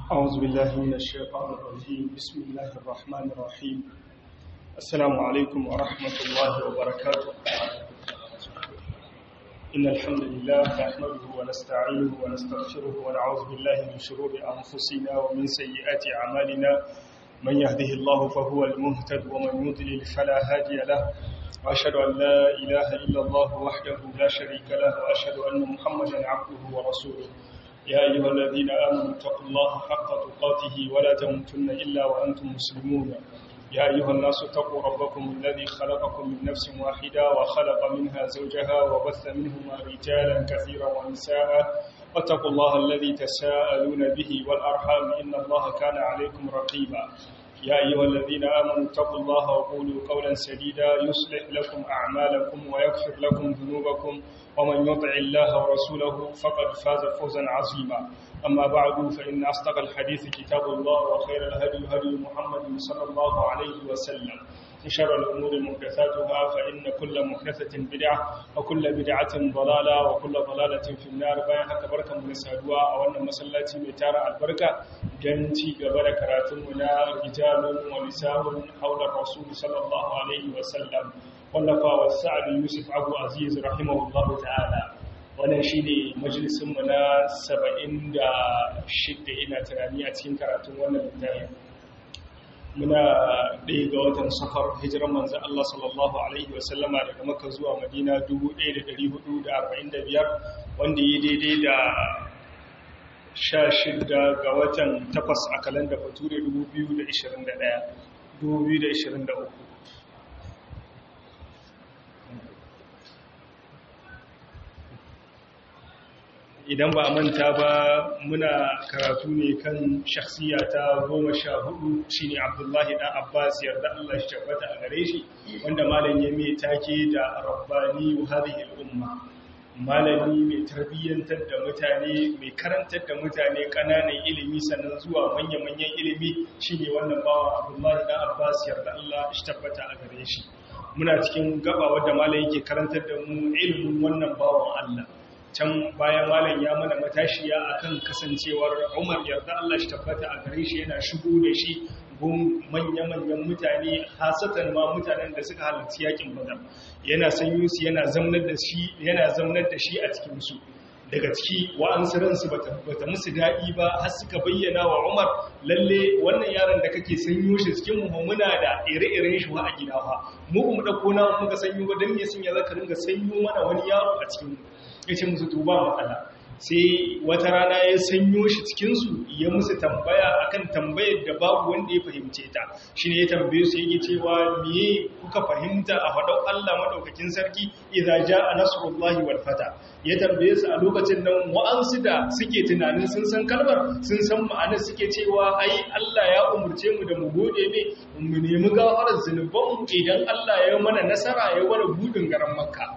أعوذ بالله من الشيطان الرجيم بسم الله الرحمن الرحيم السلام عليكم ورحمة الله وبركاته إن الحمد لله نحمده ونستعينه ونستغفره ونعوذ بالله من شرور أنفسنا ومن سيئات أعمالنا من يهده الله فهو المهتد ومن يضلل فلا هادي له وأشهد أن لا إله إلا الله وحده لا شريك له وأشهد أن محمدا عبده ورسوله يا أيها الذين آمنوا اتقوا الله حق تقاته ولا تموتن إلا وأنتم مسلمون يا أيها الناس اتقوا ربكم الذي خلقكم من نفس واحدة وخلق منها زوجها وبث منهما رجالا كثيرا ونساء واتقوا الله الذي تساءلون به والأرحام إن الله كان عليكم رقيبا يا أيها الذين آمنوا اتقوا الله وقولوا قولا سديدا يصلح لكم أعمالكم ويغفر لكم ذنوبكم ومن يطع الله ورسوله فقد فاز فوزا عظيما أما بعد فإن أصدق الحديث كتاب الله وخير الهدي هدي محمد صلى الله عليه وسلم شر الأمور محدثاتها فإن كل محدثة بدعة وكل بدعة ضلالة وكل ضلالة في النار bayan haka barkan mu saduwa a wannan masallaci mai tara albarka don ci gaba da karatun mu na rijalun wa nisa'un haula rasul sallallahu alaihi wa sallam wallafa wa sa'ad yusuf abu aziz rahimahullahu ta'ala wannan shine majalisin mu na 76 ina tunani a cikin karatun wannan littafin muna ɗaya ga watan safar hijiran manzan Allah sallallahu Alaihi wasallama daga maka zuwa madina 1445 wanda yi daidai da 16 ga watan takwas a kalanda bature 2021 idan ba a manta ba muna karatu ne kan shakhsiya ta goma sha hudu shi ne abdullahi ɗan abbas yarda allah shi tabbata a gare shi wanda malam ya mai take da rabbani hadhihi al-umma malami mai tarbiyyantar da mutane mai karantar da mutane ƙananan ilimi sannan zuwa manya-manyan ilimi shine wannan bawa abdullahi ɗan abbas yarda allah shi tabbata a gare shi muna cikin gaba wadda malam yake karantar da mu ilimin wannan bawan allah can bayan malam ya mana matashiya akan kasancewar Umar yarda Allah shi tabbata a gare shi yana shigo da shi gun manya-manyan mutane hasatan ma mutanen da suka halarci yakin Badar yana sanyo su yana zamnar da shi yana zamnar da shi a cikin su daga ciki wa'ansu ransu bata bata musu daɗi ba har suka bayyana wa Umar lalle wannan yaron da kake sanyo shi cikin mu muna da ire-iren shi wa a gida fa mu mu dauko na muka sanyo ba dan me sun ya zaka ringa sanyo mana wani yaro a cikin mu ya ce musu tuba matsala sai wata rana ya sanyo shi cikinsu ya musu tambaya akan tambayar da babu wanda ya fahimce ta shi ne ya tambaye su yake cewa miye kuka fahimta a faɗau Allah maɗaukakin sarki idza jaa nasrullahi wal fata ya tambaye su a lokacin nan wa'ansu da suke tunanin sun san kalmar sun san ma'anar suke cewa ai Allah ya umurce mu da mu gode ne mu nemi gafarar zunubanmu idan Allah ya mana nasara ya wani budin garan makka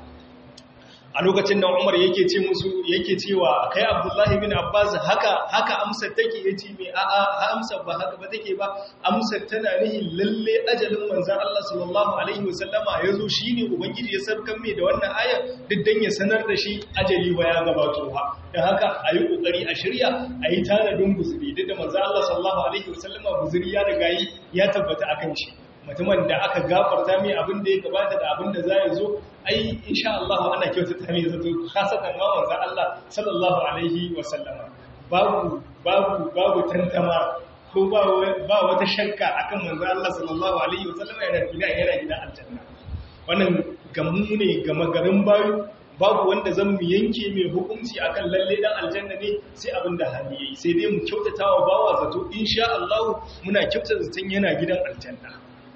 a lokacin da Umar yake ce musu yake cewa kai Abdullahi bin Abbas haka haka amsar take yace me a a amsar ba haka ba take ba amsar tana nihin lalle ajalin manzon Allah sallallahu alaihi wasallama yazo shine ubangiji ya sarkan mai da wannan aya duk dan ya sanar da shi ajali ba ya gabato ha dan haka ayi kokari a shirya ayi tanadin guzuri duk da manzon Allah sallallahu alaihi wasallama guzuri ya riga yi ya tabbata akan shi mutumin da aka gafarta mai abin da ya gabata da abin da za ya zo ai insha Allah ana kyautata mai zato khasatan ma manzon Allah sallallahu alaihi wa sallama babu babu babu tantama ko ba ba wata shakka akan manzon Allah sallallahu alaihi wa sallama yana gida yana gida aljanna wannan gamu ne gama garin bayu babu wanda zan mu yanke mai hukunci akan lalle dan aljanna ne sai abin da hali yayi sai dai mu kyautata wa bawa zato insha Allah muna kyautata zaton yana gidan aljanna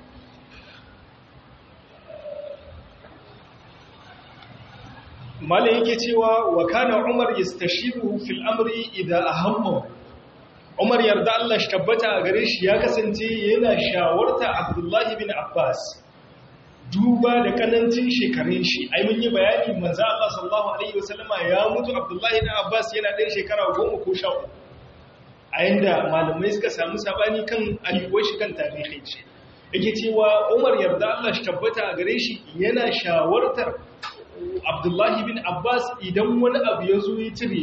mala yake cewa wa kana umar yastashiru fil amri idza ahamma umar yarda Allah shi tabbata a gare shi ya kasance yana shawarta abdullahi bin abbas duba da kanancin shekarun shi ai mun yi bayani manzo Allah sallallahu alaihi wasallama ya mutu abdullahi bin abbas yana ɗan shekara 10 ko 13 a yanda malamai suka samu sabani kan ayyuwar shi kan tarihin shi yake cewa umar yarda Allah shi tabbata a gare shi yana shawartar Abdullahi bin Abbas idan wani abu ya zo ya cire mai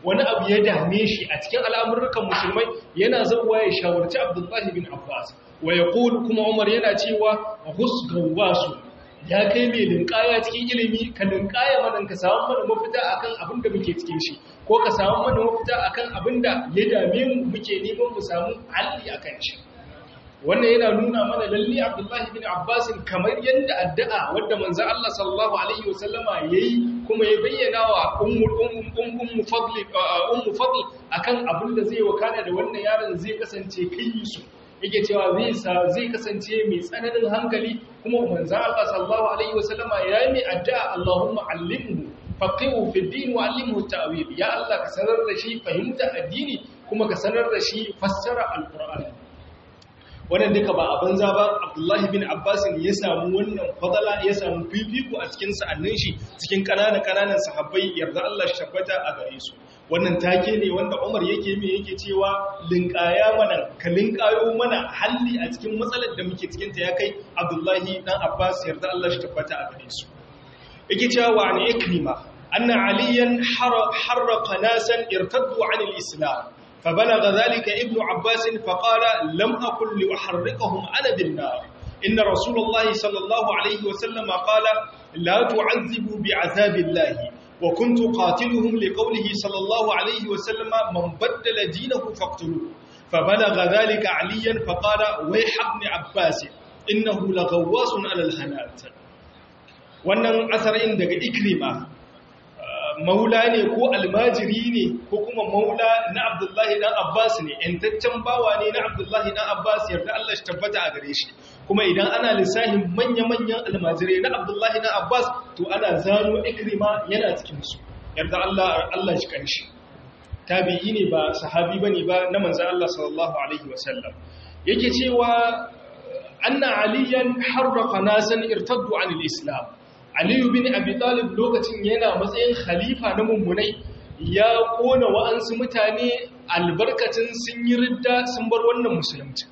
wani abu ya dame shi a cikin al'amurrukan musulmai yana zauwa ya shawarci abdullahi bin abbas wa ya kuma umar yana cewa husgawasu ya kai mai linkaya cikin ilimi ka linkaya mana ka samu mana mafita akan abin da muke cikin shi ko ka samu mana mafita akan abin da ya dame mu muke neman mu samu halli akan shi wannan yana nuna mana lalle Abdullahi bin Abbas kamar yadda addu'a wadda manzon Allah sallallahu alaihi wasallama yayi kuma ya bayyana wa ummu ummu fadl ummu fadl akan abin da zai wakana da wannan yaron zai kasance kai su yake cewa zai sa zai kasance mai tsananin hankali kuma manzon Allah sallallahu alaihi wasallama yayi mai addu'a Allahumma allimhu faqihu fi din wa allimhu ta'wil ya Allah ka sanar da shi fahimta addini kuma ka sanar da shi fassara alqur'ani wannan duka ba a banza ba abdullahi bin abbas ya samu wannan fadala ya samu fifiko a cikin sa'annin shi cikin ƙananan ƙananan sahabbai yarda Allah shi tabbata a gare su wannan take ne wanda Umar yake mai yake cewa linkaya mana ka linkayo mana halli a cikin matsalar da muke cikin ta ya kai abdullahi dan abbas yarda Allah shi tabbata a gare su yake cewa wa an ikrima anna aliyan harraqa nasan irtaddu anil islam فبلغ ذلك ابن عباس فقال لم أكن لأحرقهم أنا بالنار إن رسول الله صلى الله عليه وسلم قال لا تعذبوا بعذاب الله وكنت قاتلهم لقوله صلى الله عليه وسلم من بدل دينه فاقتلوه فبلغ ذلك عليا فقال ويح ابن عباس إنه لغواص على الهنات wannan asarin daga ikrima maula ne ko almajiri ne ko kuma maula na abdullahi dan abbas ne yantaccen bawa ne na abdullahi dan abbas yarda Allah shi tabbata a gare shi kuma idan ana lissahin manya-manyan almajirai na abdullahi dan abbas to ana zano ikrima yana cikin su yarda Allah Allah shi kanshi tabi'i ne ba sahabi bane ba na manzon Allah sallallahu alaihi wasallam yake cewa anna aliyan harraqa nasan irtaddu anil islam Aliyu bin Abi Talib lokacin yana matsayin khalifa na mummunai ya kona wa'ansu mutane albarkacin sun yi ridda sun bar wannan musulunci.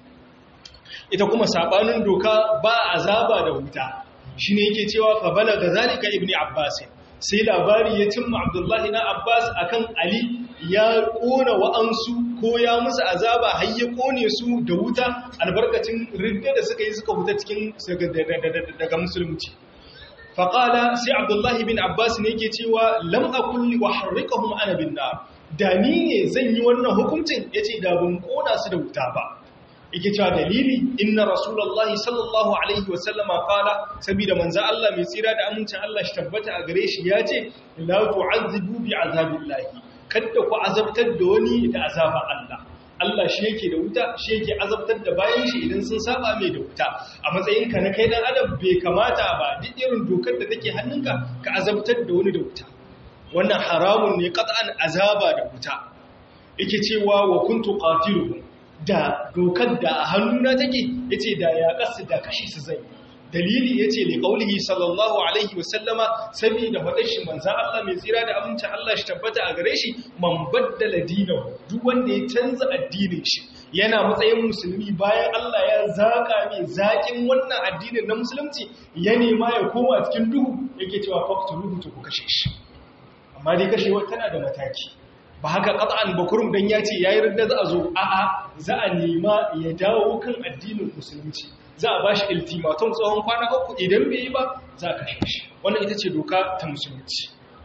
Ita kuma sabanin doka ba azaba da wuta. Shi ne yake cewa fa bala ga zalika ibni Abbas. Sai labari ya cimma Abdullahi na Abbas akan Ali ya kona wa'ansu ko ya musu azaba har ya kone su da wuta albarkacin ridda da suka yi suka huta cikin daga musulunci. faƙala sai abdullahi bin abbas ne ke cewa lam akulli wa harrikahum ana bin nar da ni ne zan yi wannan hukuncin yace da ban kona su da wuta ba yake cewa dalili inna rasulullahi sallallahu alaihi wasallama qala saboda manzo Allah mai tsira da amincin Allah shi tabbata a gare shi yace la tu'azzibu bi azabillahi kada ku azabtar da wani da azaban Allah Allah shi yake da wuta shi yake azabtar da bayan shi idan sun saba mai da wuta a matsayin ka na kai dan adam bai kamata ba duk irin dokar da take hannunka ka azabtar da wani da wuta wannan haramun ne qat'an azaba da wuta yake cewa wa kuntu qatiluhum da dokar da a hannuna take yace da ya kasu da kashi su zai dalili yace li qaulihi sallallahu alaihi wasallama saboda fadar shi manzon Allah mai tsira da aminci Allah shi tabbata a gare shi man baddala dinahu duk wanda ya canza addinin shi yana matsayin musulmi bayan Allah ya zaka mai zakin wannan addinin na musulunci ya nema ya koma cikin duhu yake cewa faqtuluhu to ku kashe shi amma dai kashewa tana da mataki ba haka qat'an bakurum dan yace yayi ridda za a zo a'a za a nema ya dawo kan addinin musulunci za a ba shi iltimaton tsohon kwana uku idan bai yi ba za a kashe shi wannan ita ce doka ta musulunci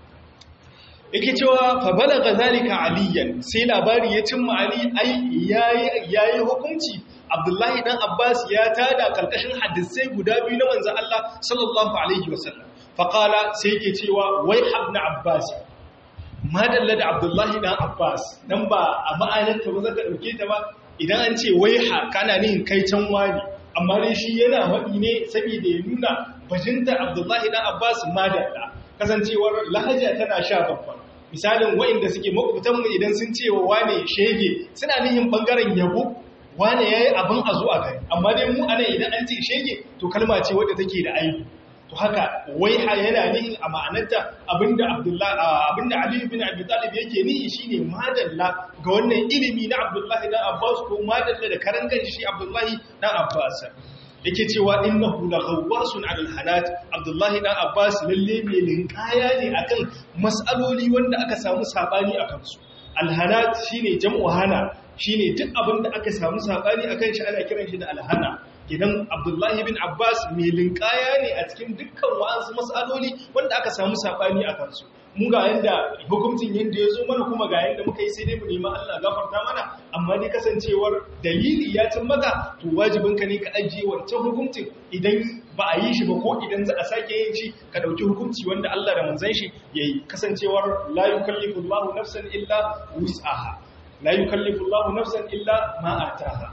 yake cewa fa balaga zalika aliyan sai labari ya cimma ali ai yayi yayi hukunci abdullahi dan abbas ya tada kalkashin hadisai guda biyu na manzon Allah sallallahu alaihi wasallam fa qala sai yake cewa wai ibn abbas madalla da abdullahi dan abbas dan ba a ma'anar ta ba zaka dauke ta ba idan an ce wai ha kana nihin kai can wani amma dai shi yana faɗi ne saboda ya nuna bajinta abdullahi dan abbas madalla kasancewar lahaja tana sha babban misalin wa'inda suke makwabtanmu idan sun ce wa wane shege suna nihin bangaren yabo wane ya yi abin a zuwa gari amma dai mu anan idan an ce shege to kalma ce wadda take da aibu to haka wai ha yana nihin a ma'anarta abinda abinda ali bin abi talib yake nihi shine madalla ga wannan ilimi na abdullahi dan abbas ko madalla da karan shi abdullahi dan abbas yake cewa innahu la ghawwasun 'ala al-hanat abdullahi dan abbas lalle mai linkaya ne akan mas'aloli wanda aka samu sabani akan su alhanat shine jam'u hana shine duk abin da aka samu sabani akan shi ana kiran shi da alhana idan abdullahi bin abbas mai linkaya ne a cikin dukkan wa'ansu matsaloli wanda aka samu sabani a kansu mu ga yanda hukuncin yanda ya zo mana kuma ga yanda muka yi sai dai mu nemi Allah gafarta mana amma dai kasancewar dalili ya cin maka to wajibin ka ne ka ajiye wancan hukuncin idan ba a yi shi ba ko idan za a sake yin shi ka dauki hukunci wanda Allah da manzon shi yayi kasancewar la yukallifu Allahu nafsan illa wus'aha la yukallifu Allahu nafsan illa ma ataha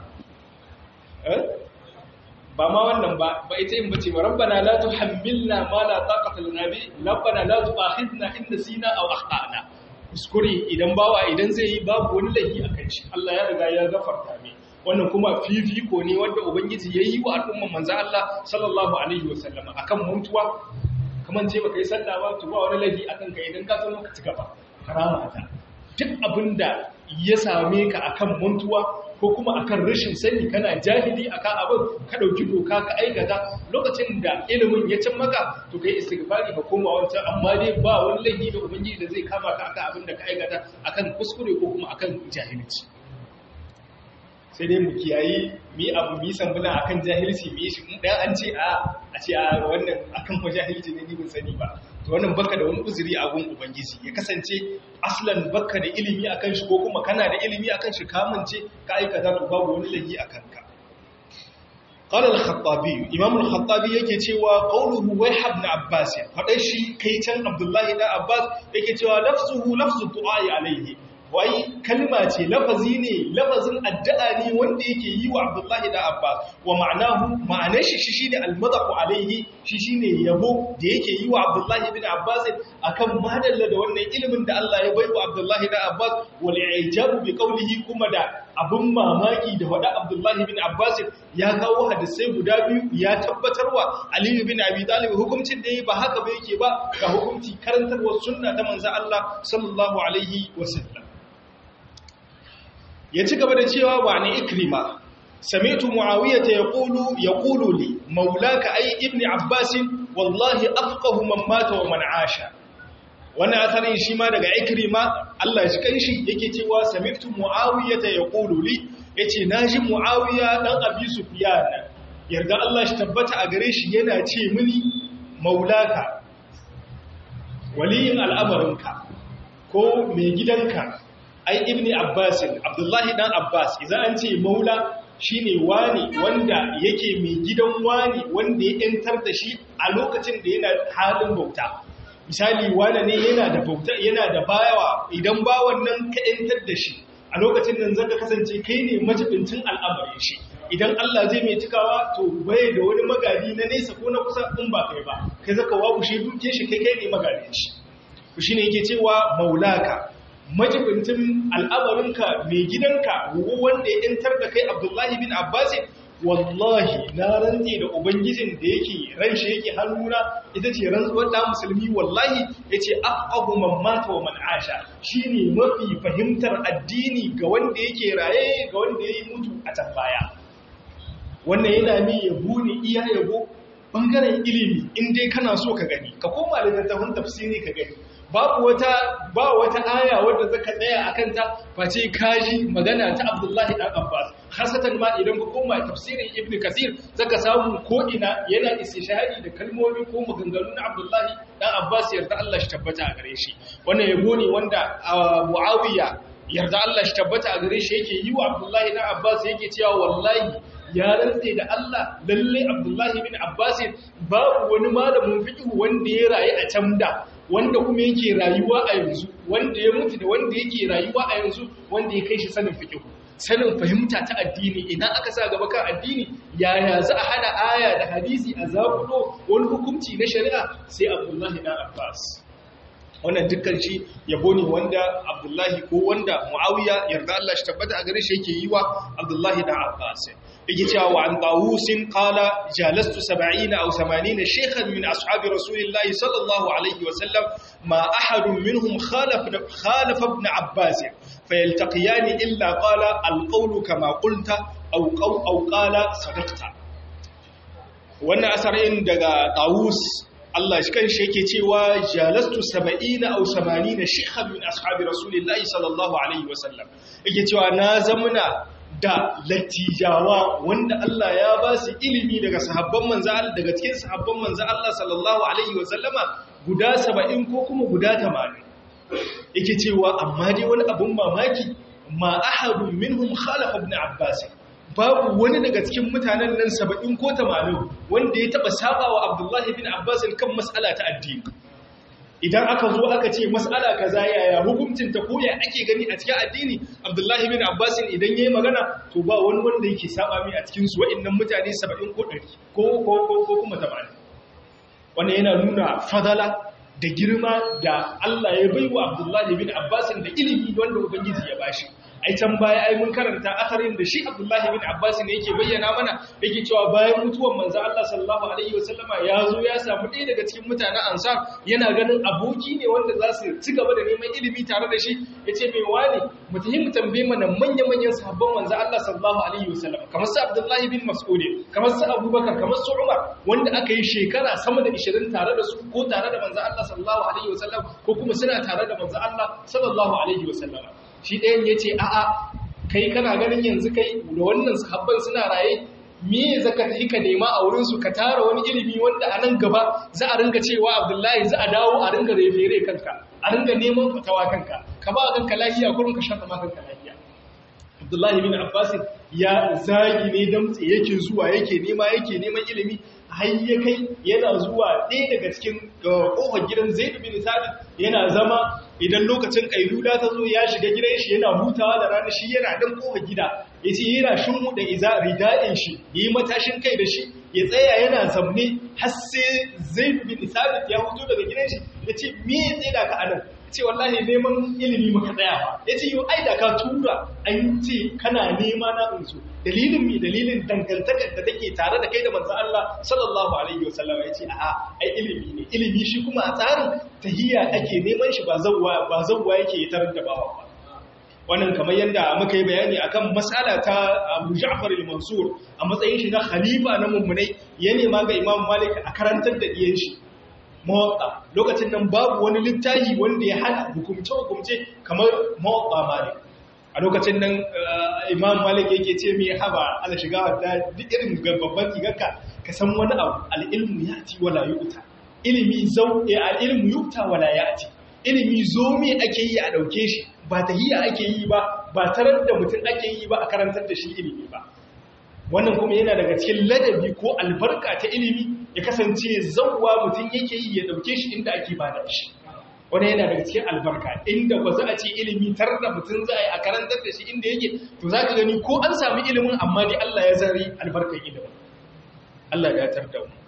eh ba ma wannan ba ba ita yin bace ba rabbana la tuhammilna ma la taqata lana bi rabbana la tu'akhidna in nasina aw akhtana kuskure idan bawa idan zai yi babu wani laifi akan shi Allah ya riga ya gafarta mai wannan kuma fifiko ne wanda ubangiji ya yi wa al'umman manzo Allah sallallahu alaihi wasallam akan mutuwa kaman ce baka yi sallah ba to ba wani laifi akan ka idan ka zo ka ci gaba karama ta duk abinda ya same ka akan mutuwa ko kuma akan rashin sani kana jahili akan abin ka dauki doka ka aikata lokacin da ilimin ya cin maka to kai istighfari ka koma wancan amma dai ba wani laifi da ubangiji da zai kama ka akan abin da ka aikata akan kuskure ko kuma akan jahilci sai dai mu kiyayi mi abu mi sambuna akan jahilci mi shi in dan an ce a a ce a wannan akan ko jahilci ne ni ban sani ba to wannan baka da wani uzuri a gun ubangiji ya kasance aslan baka da ilimi akan shi ko kuma kana da ilimi akan shi kamance ka aikata to babu wani laifi akan ka قال الخطابي امام الخطابي yake cewa qawluhu wayh ibn abbas fadai shi kai can abdullahi da abbas yake cewa lafzuhu lafzu du'a alayhi wai kalma ce lafazi ne lafazin addu'a ne wanda yake yi wa Abdullahi da Abbas wa ma'anahu ma'anar shi shine almadahu alaihi shi shine yabo da yake yi wa Abdullahi bin Abbas akan madalla da wannan ilimin da Allah ya bai wa Abdullahi da Abbas wal ijabu bi qawlihi kuma da abun mamaki da wada Abdullahi bin Abbas ya kawo hadisai guda biyu ya tabbatarwa Ali bin Abi Talib hukuncin da ba haka ba yake ba ga hukunci karantarwar sunna ta manzo Allah sallallahu alaihi wasallam ya ci gaba da cewa wa ni ikrima sami'tu muawiyata yaqulu yaqulu li maulaka ay ibn abbas wallahi afqahu man mata wa man asha wannan asarin shi ma daga ikrima Allah shi kanshi yake cewa sami'tu muawiyata yaqulu li yace naji muawiya dan abi sufyan yarda Allah shi tabbata a gare shi yana ce mini maulaka waliyin al'amarinka ko mai gidanka ai ibni abbasin abdullahi dan abbas idan an ce maula shine wani wanda yake mai gidan wani wanda ya yantar da shi a lokacin da yana halin bauta misali wani ne yana da bauta yana da bayawa idan bawan nan ka yantar da shi a lokacin nan zaka kasance kai ne majibincin al'amarin shi idan Allah zai mai cikawa to bai da wani magadi na nesa ko na kusa in ba kai ba kai zaka wabushe duke shi kai kai ne magadin shi shi ne yake cewa maulaka majibintin al'amarinka mai gidanka wanda ya ‘yantar da kai abdullahi bin abbasi wallahi na rantse da ubangijin da yake ran shi yake hannuna ita ce rantsuwar da musulmi wallahi ya ce abu mamata wa man'asha shi ne mafi fahimtar addini ga wanda yake raye ga wanda ya yi mutu a can baya wannan yana mi yabo ne iya yabo ɓangaren ilimi in dai kana so ka gani ka koma littattafan tafsiri ka gani babu wata ba wata aya wadda zaka tsaya akan ta face kaji magana ta Abdullahi dan Abbas hasatan ma idan ka koma tafsirin Ibn Kathir zaka samu ko ina yana istishhadi da kalmomi ko maganganu na Abdullahi dan Abbas yarda Allah shi tabbata a gare shi wannan yabo ne wanda Muawiya yarda Allah shi tabbata a gare shi yake yi wa Abdullahi dan Abbas yake cewa wallahi ya rantse da Allah lalle Abdullahi bin Abbas babu wani malamin fiqh wanda ya rayu a can da wanda kuma yake rayuwa a yanzu wanda ya mutu da wanda yake rayuwa a yanzu wanda ya kai shi sanin fiqh sanin fahimta ta addini idan aka sa gaba kan addini yaya za a hada aya da hadisi a zakudo wani hukunci na shari'a sai Abdullahi dan Abbas wannan dukkan shi yabo ne wanda Abdullahi ko wanda Muawiya yarda Allah shi tabbata a gare shi yake yi wa Abdullahi dan Abbas yake cewa wa an tawusin qala jalastu 70 aw 80 shaykhan min ashabi rasulillahi sallallahu alaihi wa sallam ma ahadun minhum khalafa khalafa ibn abbas fayaltaqiyan illa qala alqawlu kama qulta aw qaw aw qala sadaqta wannan asarin daga tawus Allah shi kan shi yake cewa jalastu 70 aw 80 shikhan min ashabi rasulillahi sallallahu alaihi wasallam yake cewa na zamuna da lattijawa wanda Allah ya ba su ilimi daga sahabban manzo Allah daga cikin sahabban manzo Allah sallallahu alaihi wasallama guda 70 ko kuma guda 80 yake cewa amma dai wani abun mamaki ma ahadun minhum khalafa ibn abbas babu wani daga cikin mutanen nan 70 ko 80 wanda ya taba sabawa abdullahi ibn abbas kan mas'ala ta addini idan aka zo aka ce mas'ala kaza yaya hukuncin ta ko ya ake gani a cikin addini abdullahi ibn abbas idan yayi magana to ba wani wanda yake saba mai a cikin su wa'annan mutane 70 ko 100 ko ko ko kuma 80 wannan yana nuna fadala da girma da Allah ya baiwa Abdullahi bin Abbas da ilimi wanda Ubangiji ya bashi ai can baya ai mun karanta akarin da shi Abdullahi bin Abbas ne yake bayyana mana yake cewa bayan mutuwar manzo Allah sallallahu alaihi wasallama ya zo ya samu ɗaya daga cikin mutanen Ansar yana ganin aboki ne wanda za su ci gaba da neman ilimi tare da shi yace mai wani mu tafi mu tambaye mana manyan manyan sahabban manzo Allah sallallahu alaihi wasallama kamar su Abdullahi bin Mas'ud kamar su Abubakar kamar su Umar wanda aka yi shekara sama da 20 tare da su ko tare da manzo Allah sallallahu alaihi wasallam ko kuma suna tare da manzo Allah sallallahu alaihi wasallama shi ɗayan ya ce a'a kai kana ganin yanzu kai da wannan sahabban suna raye me zaka tafi ka nema a wurinsu ka tara wani ilimi wanda a nan gaba za a ringa cewa abdullahi za a dawo a ringa refere kanka a ringa neman fatawa kanka ka ba kanka lafiya kurin ka shafa ma kanka lafiya abdullahi bin abbas ya zagi ne damtse yake zuwa yake nema yake neman ilimi har ya kai yana zuwa ɗaya daga cikin ƙofar gidan zaid bin sabit yana zama idan lokacin kailula ta zo ya shiga gidan shi yana hutawa da rana shi yana dan ƙofar gida yace yana shin da iza rida'in shi yi matashin kai da shi ya tsaya yana zamne har sai zaid bin sabit ya fito daga gidan shi yace me ya tsaya ka anan ce wallahi neman ilimi muka tsaya ba ya ce yau ai da ka tura an ce kana nema na insu dalilin mi dalilin dangantakar da take tare da kai da manzo Allah sallallahu alaihi wasallam ya ce a'a ai ilimi ne ilimi shi kuma a tsarin tahiyya ake neman shi ba zawwa ba zawwa yake tarar da bawa ba wannan kamar yadda muka yi bayani akan mas'ala ta Abu Ja'far al-Mansur a matsayin shi na khalifa na mummunai ya nema ga Imam Malik a karantar da diyan shi mawaƙa lokacin nan babu wani littafi wanda ya hada hukumce-hukumce kamar mawaƙa malik a lokacin nan imam malik yake ce mai haba ala shiga da duk irin babban rigarka ka san wani abu al'ilmu ya ci wala yuta ilimi zau al'ilmu yuta wala ya ci ilimi zo me ake yi a ɗauke shi ba ta hiya ake yi ba ba tarar da mutum ake yi ba a karantar da shi ilimi ba wannan kuma yana daga cikin ladabi ko albarka ta ilimi ya kasance zauwa mutum yake yi ya dauke shi inda ake bada shi wani yana daga cikin albarka inda ba za a ce ilimi tar da mutum za a yi a karantar da shi inda yake to za ka gani ko an sami ilimin amma dai Allah ya zari albarkar ilimin Allah ya tar da mu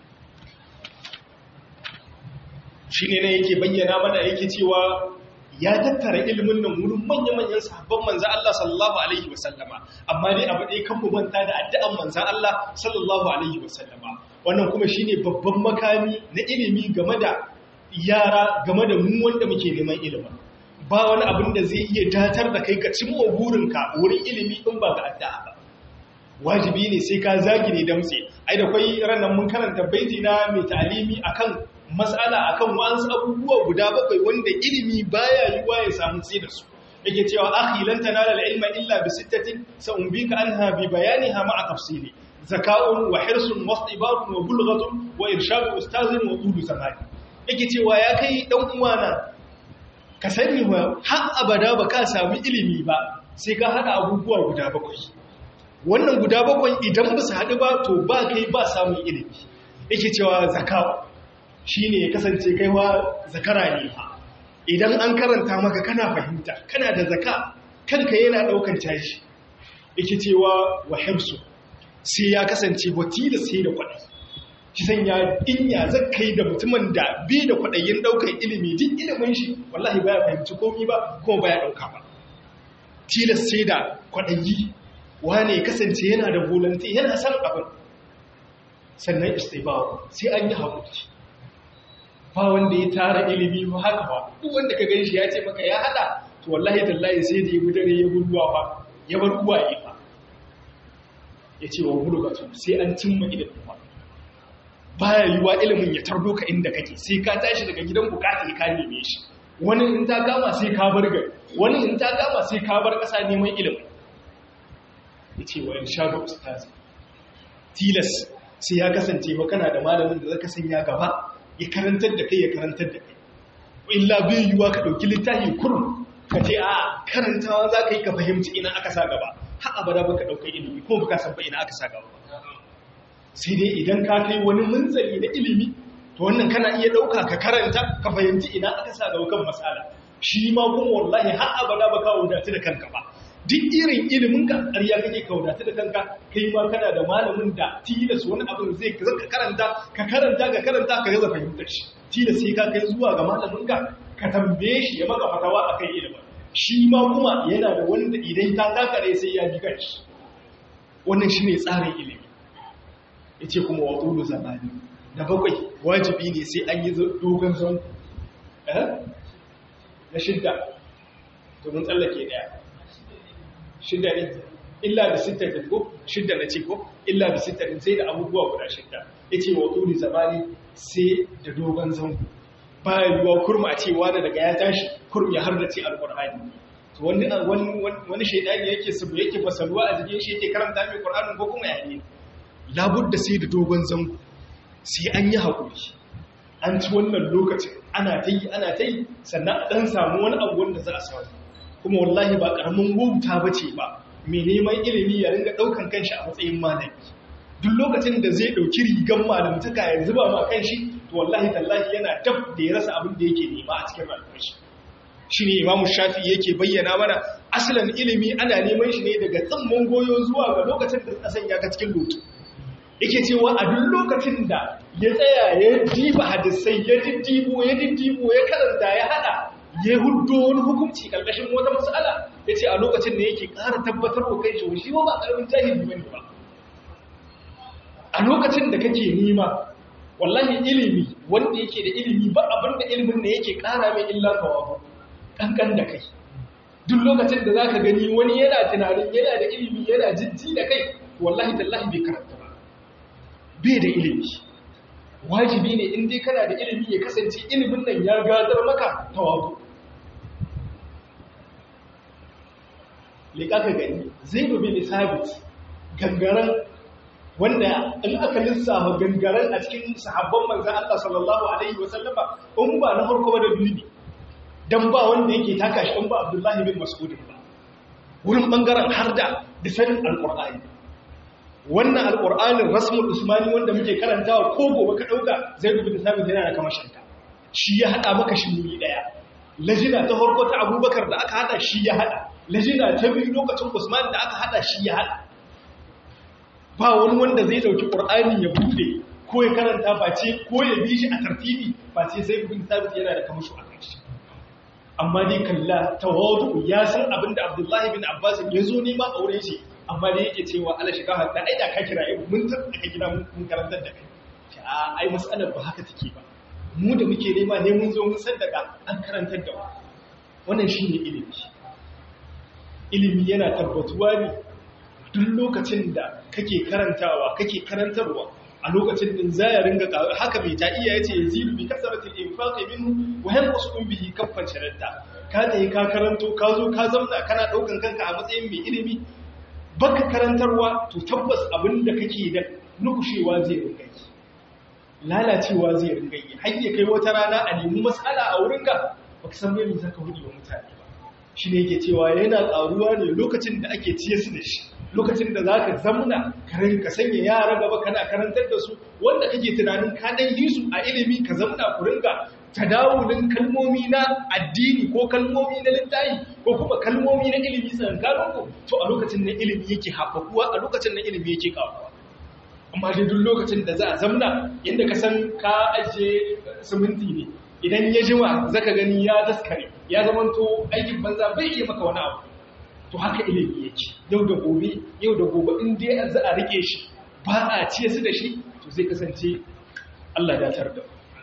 shi ne yake bayyana mana yake cewa ya tattara ilimin nan wurin manya-manyan sahabban manzan Allah sallallahu Alaihi wasallama amma dai abu ɗaya kan manta da addu'an manzan Allah sallallahu Alaihi wasallama wannan kuma shi ne babban makami na ilimi game da yara game da mu wanda muke neman ilimin ba wani abin da zai iya datar da kai ka cimma burinka wurin ilimi in ba ga addu'a ba wajibi ne sai ka zagi ne damtse ai da kwai ranar mun karanta baiti na mai ta'alimi akan mas'ala akan wa'ansu abubuwa guda bakwai wanda ilimi baya yiwa ya samu sai da su yake cewa akhi lan tanala al-ilma illa bi sittatin sa'umbika anha bi bayaniha ma'a tafsili zaka'un wa hirsun wa istibarun wa bulghatun wa irshadu ustazin wa udu zamani yake cewa ya kai dan uwana ka sani wa har abada ba ka sami ilimi ba sai ka hada abubuwa guda bakwai wannan guda bakwai idan ba su haɗu ba to ba kai ba samun ilimi yake cewa zakawa shi ne ya kasance kaiwa zakara ne idan an karanta maka kana fahimta kana da zaka kanka yana ɗaukan tashi yake cewa wa himsu sai ya kasance watila sai da kwaɗai shi sanya inya zakai da mutumin da bi da kwaɗayin ɗaukar ilimi duk ilimin shi wallahi baya fahimci komi ba kuma baya ɗauka ba tilas sai da kwaɗayi wane kasance yana da volunteer yana san abin sannan istibawa sai an yi haƙuri ba wanda ya tara ilimi ba haka ba duk wanda ka ganshi ya ce maka ya hada to wallahi tallahi sai da ya gudare ya gulluwa ba ya bar uwaye ba ya ce wa bulugatu sai an cimma ilimin ba baya yiwa ilimin ya tardo ka inda kake sai ka tashi daga gidan bukata ka neme shi wani in ta gama sai ka bar gari wani in ta gama sai ka bar ƙasa neman ilimin yace wa irshadu ustaz tilas sai ya kasance ba kana da malamin da zaka sanya gaba ya karantar da kai ya karantar da kai illa bai yiwa ka dauki littafi kurum ka ce a karantawa za ka yi ka fahimci ina aka sa gaba har abada ba ka ɗauka ilimi ko ba ka san ba ina aka sa gaba sai dai idan ka kai wani munzali na ilimi to wannan kana iya ɗauka ka karanta ka fahimci ina aka sa gaba kan matsala shi ma kuma wallahi har abada ba ka wadatu da kanka ba duk irin ilimin ka ƙarya kake ka wadatu da kanka kai ma kana da malamin da tilas wani abin zai ka karanta ka karanta ka karanta ka gaza fahimtar shi tilas sai ka kai zuwa ga malamin ka ka tambaye shi ya maka fatawa akan ilimin shi ma kuma yana da wanda idan ta takare sai ya bi kanshi wannan shine tsarin ilimi yace kuma wa qulu zamani da bakwai wajibi ne sai an yi dogon zon eh na shidda to mun tsallake daya shidda ne illa bi sittatin ko shidda na ce ko illa bi sittatin sai da abubuwa guda shidda yace wa qulu zamani sai da dogon zango baya yiwuwa kurma a cewa da daga ya tashi kurm ya har da ce alƙur'ani to wani wani shaidani yake sabu yake fasaluwa a jikin shi yake karanta mai ƙur'anin ko kuma yayi labudda sai da dogon zango sai an yi haƙuri an ci wannan lokacin ana ta yi ana ta yi sannan a ɗan samu wani abu wanda za a samu kuma wallahi ba ƙaramin wauta ba ce ba mai neman ilimi ya ringa ɗaukan kanshi a matsayin malami duk lokacin da zai ɗauki rigan malamtaka ya zuba ma kanshi to wallahi tallahi yana dab da ya rasa abin da yake nema a cikin rayuwar shi shine imamu shafi yake bayyana mana asalin ilimi ana neman shi ne daga tsamman goyo zuwa ga lokacin da kasan ya ga cikin lutu yake cewa a duk lokacin da ya tsaya ya diba hadisai ya diddibo ya diddibo ya karanta ya hada ya huddo wani hukunci karkashin wata mas'ala yace a lokacin da yake ƙara tabbatar wa kai shi shi ba karamin jahili bane ba a lokacin da kake nema wallahi ilimi wanda yake da ilimi ba abinda ilimin ne yake kara mai illa tawabu kankan da kai duk lokacin da zaka gani wani yana tunanin yana da ilimi yana jijji da kai wallahi tallahi bai karanta ba bai da ilimi wajibi ne in dai kana da ilimi ya kasance ilimin nan ya gadar maka tawabu liƙa ka gani zai dubi sabit gangaren wanda in aka lissafa gangaren a cikin sahabban manzan Allah sallallahu Alaihi wasallama in ba na farko ba da biyu ne don ba wanda yake taka shi in ba Abdullahi bin Mas'udin ba wurin ɓangaren har da disanin alƙur'ani wannan alƙur'anin rasmul usmani wanda muke karantawa ko gobe ka ɗauka zai dubi da sabit yana da kamashinta shi ya haɗa maka shi muni ɗaya lajina ta farko ta abubakar da aka haɗa shi ya haɗa lajina ta biyu lokacin usman da aka haɗa shi ya haɗa ba wani wanda zai dauki ƙur'ani ya bude ko ya karanta face ko ya bi shi a tartibi face sai ibn sabit yana da kamashu a kan shi amma dai kalla tawadu ya san abin da abdullahi bin abbas ya zo nema a wurin shi amma dai yake cewa ala shiga hatta ai da ka kira ai mun san aka gida mun karantar da kai a ai mas'alar ba haka take ba mu da muke nema ne mun zo mun san daga an karantar da mu wannan shine ilimi ilimi yana tabbatuwa ne duk lokacin da kake karantawa kake karantarwa a lokacin din za ya ringa haka bai ta iya yace yazidu bi kasratil infaqi minhu wa yanqusu bihi kaffan sharatta ka tayi ka karanto ka zo ka zamna kana daukan kanka a matsayin mai ilimi baka karantarwa to tabbas abin da kake da nukushewa zai ringa yi lalacewa zai ringa yi har ya kai wata rana a nemi mas'ala a wurinka baka san me zaka hudi wa mutane ba shi ne yake cewa yana ƙaruwa ne lokacin da ake ciye su da shi lokacin da za ka zamna ka sanya yara gaba kana karantar da su wanda kake tunanin ka dan yi su a ilimi ka zamna ku ringa tadawulin kalmomi na addini ko kalmomi na littafi ko kuma kalmomi na ilimi tsakaninku to a lokacin na ilimi yake haɓakuwa a lokacin na ilimi yake ƙaruwa amma dai duk lokacin da za a zamna yadda ka san ka ajiye siminti ne idan ya jima zaka gani ya daskare ya zamanto aikin banza bai iya maka wani abu to haka ilimi yake yau da gobe yau da gobe in dai za a rike shi ba a ciye su da shi to zai kasance Allah ya tar da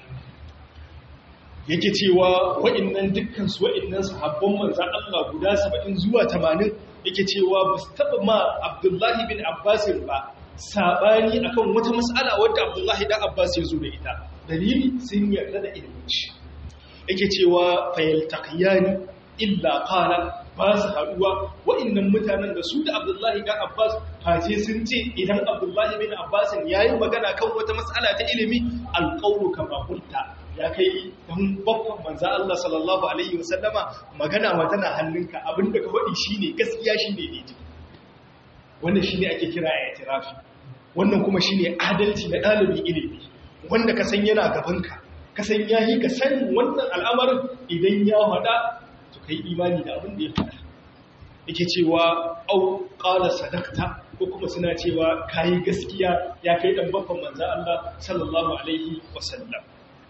yake cewa wa'annan dukkan su wa'annan sahabban manzon Allah guda 70 zuwa 80 yake cewa ba su taba ma Abdullahi bin Abbas ba sabani akan wata mas'ala wadda Abdullahi dan Abbas ya zo da ita dalili sun yarda da ilimin shi yake cewa fayaltaqiyani illa qala ba su haduwa wa'annan mutanen da su da Abdullahi dan Abbas face sun ce idan Abdullahi bin Abbas yayi magana kan wata mas'ala ta ilimi alqawlu kama qulta ya kai dan babban manzo Allah sallallahu alaihi wasallama magana ma tana hannunka abinda ka faɗi shine gaskiya shine ne wannan shine ake kira i'tirafi wannan kuma shine adalci na dalibin ilimi wanda ka san yana gabanka ka san yayi ka san wannan al'amarin idan ya hada to kai imani da abin da ya faɗa yake cewa au qala sadaqta ko kuma suna cewa kai gaskiya ya kai dan babban manzo Allah sallallahu alaihi wasallam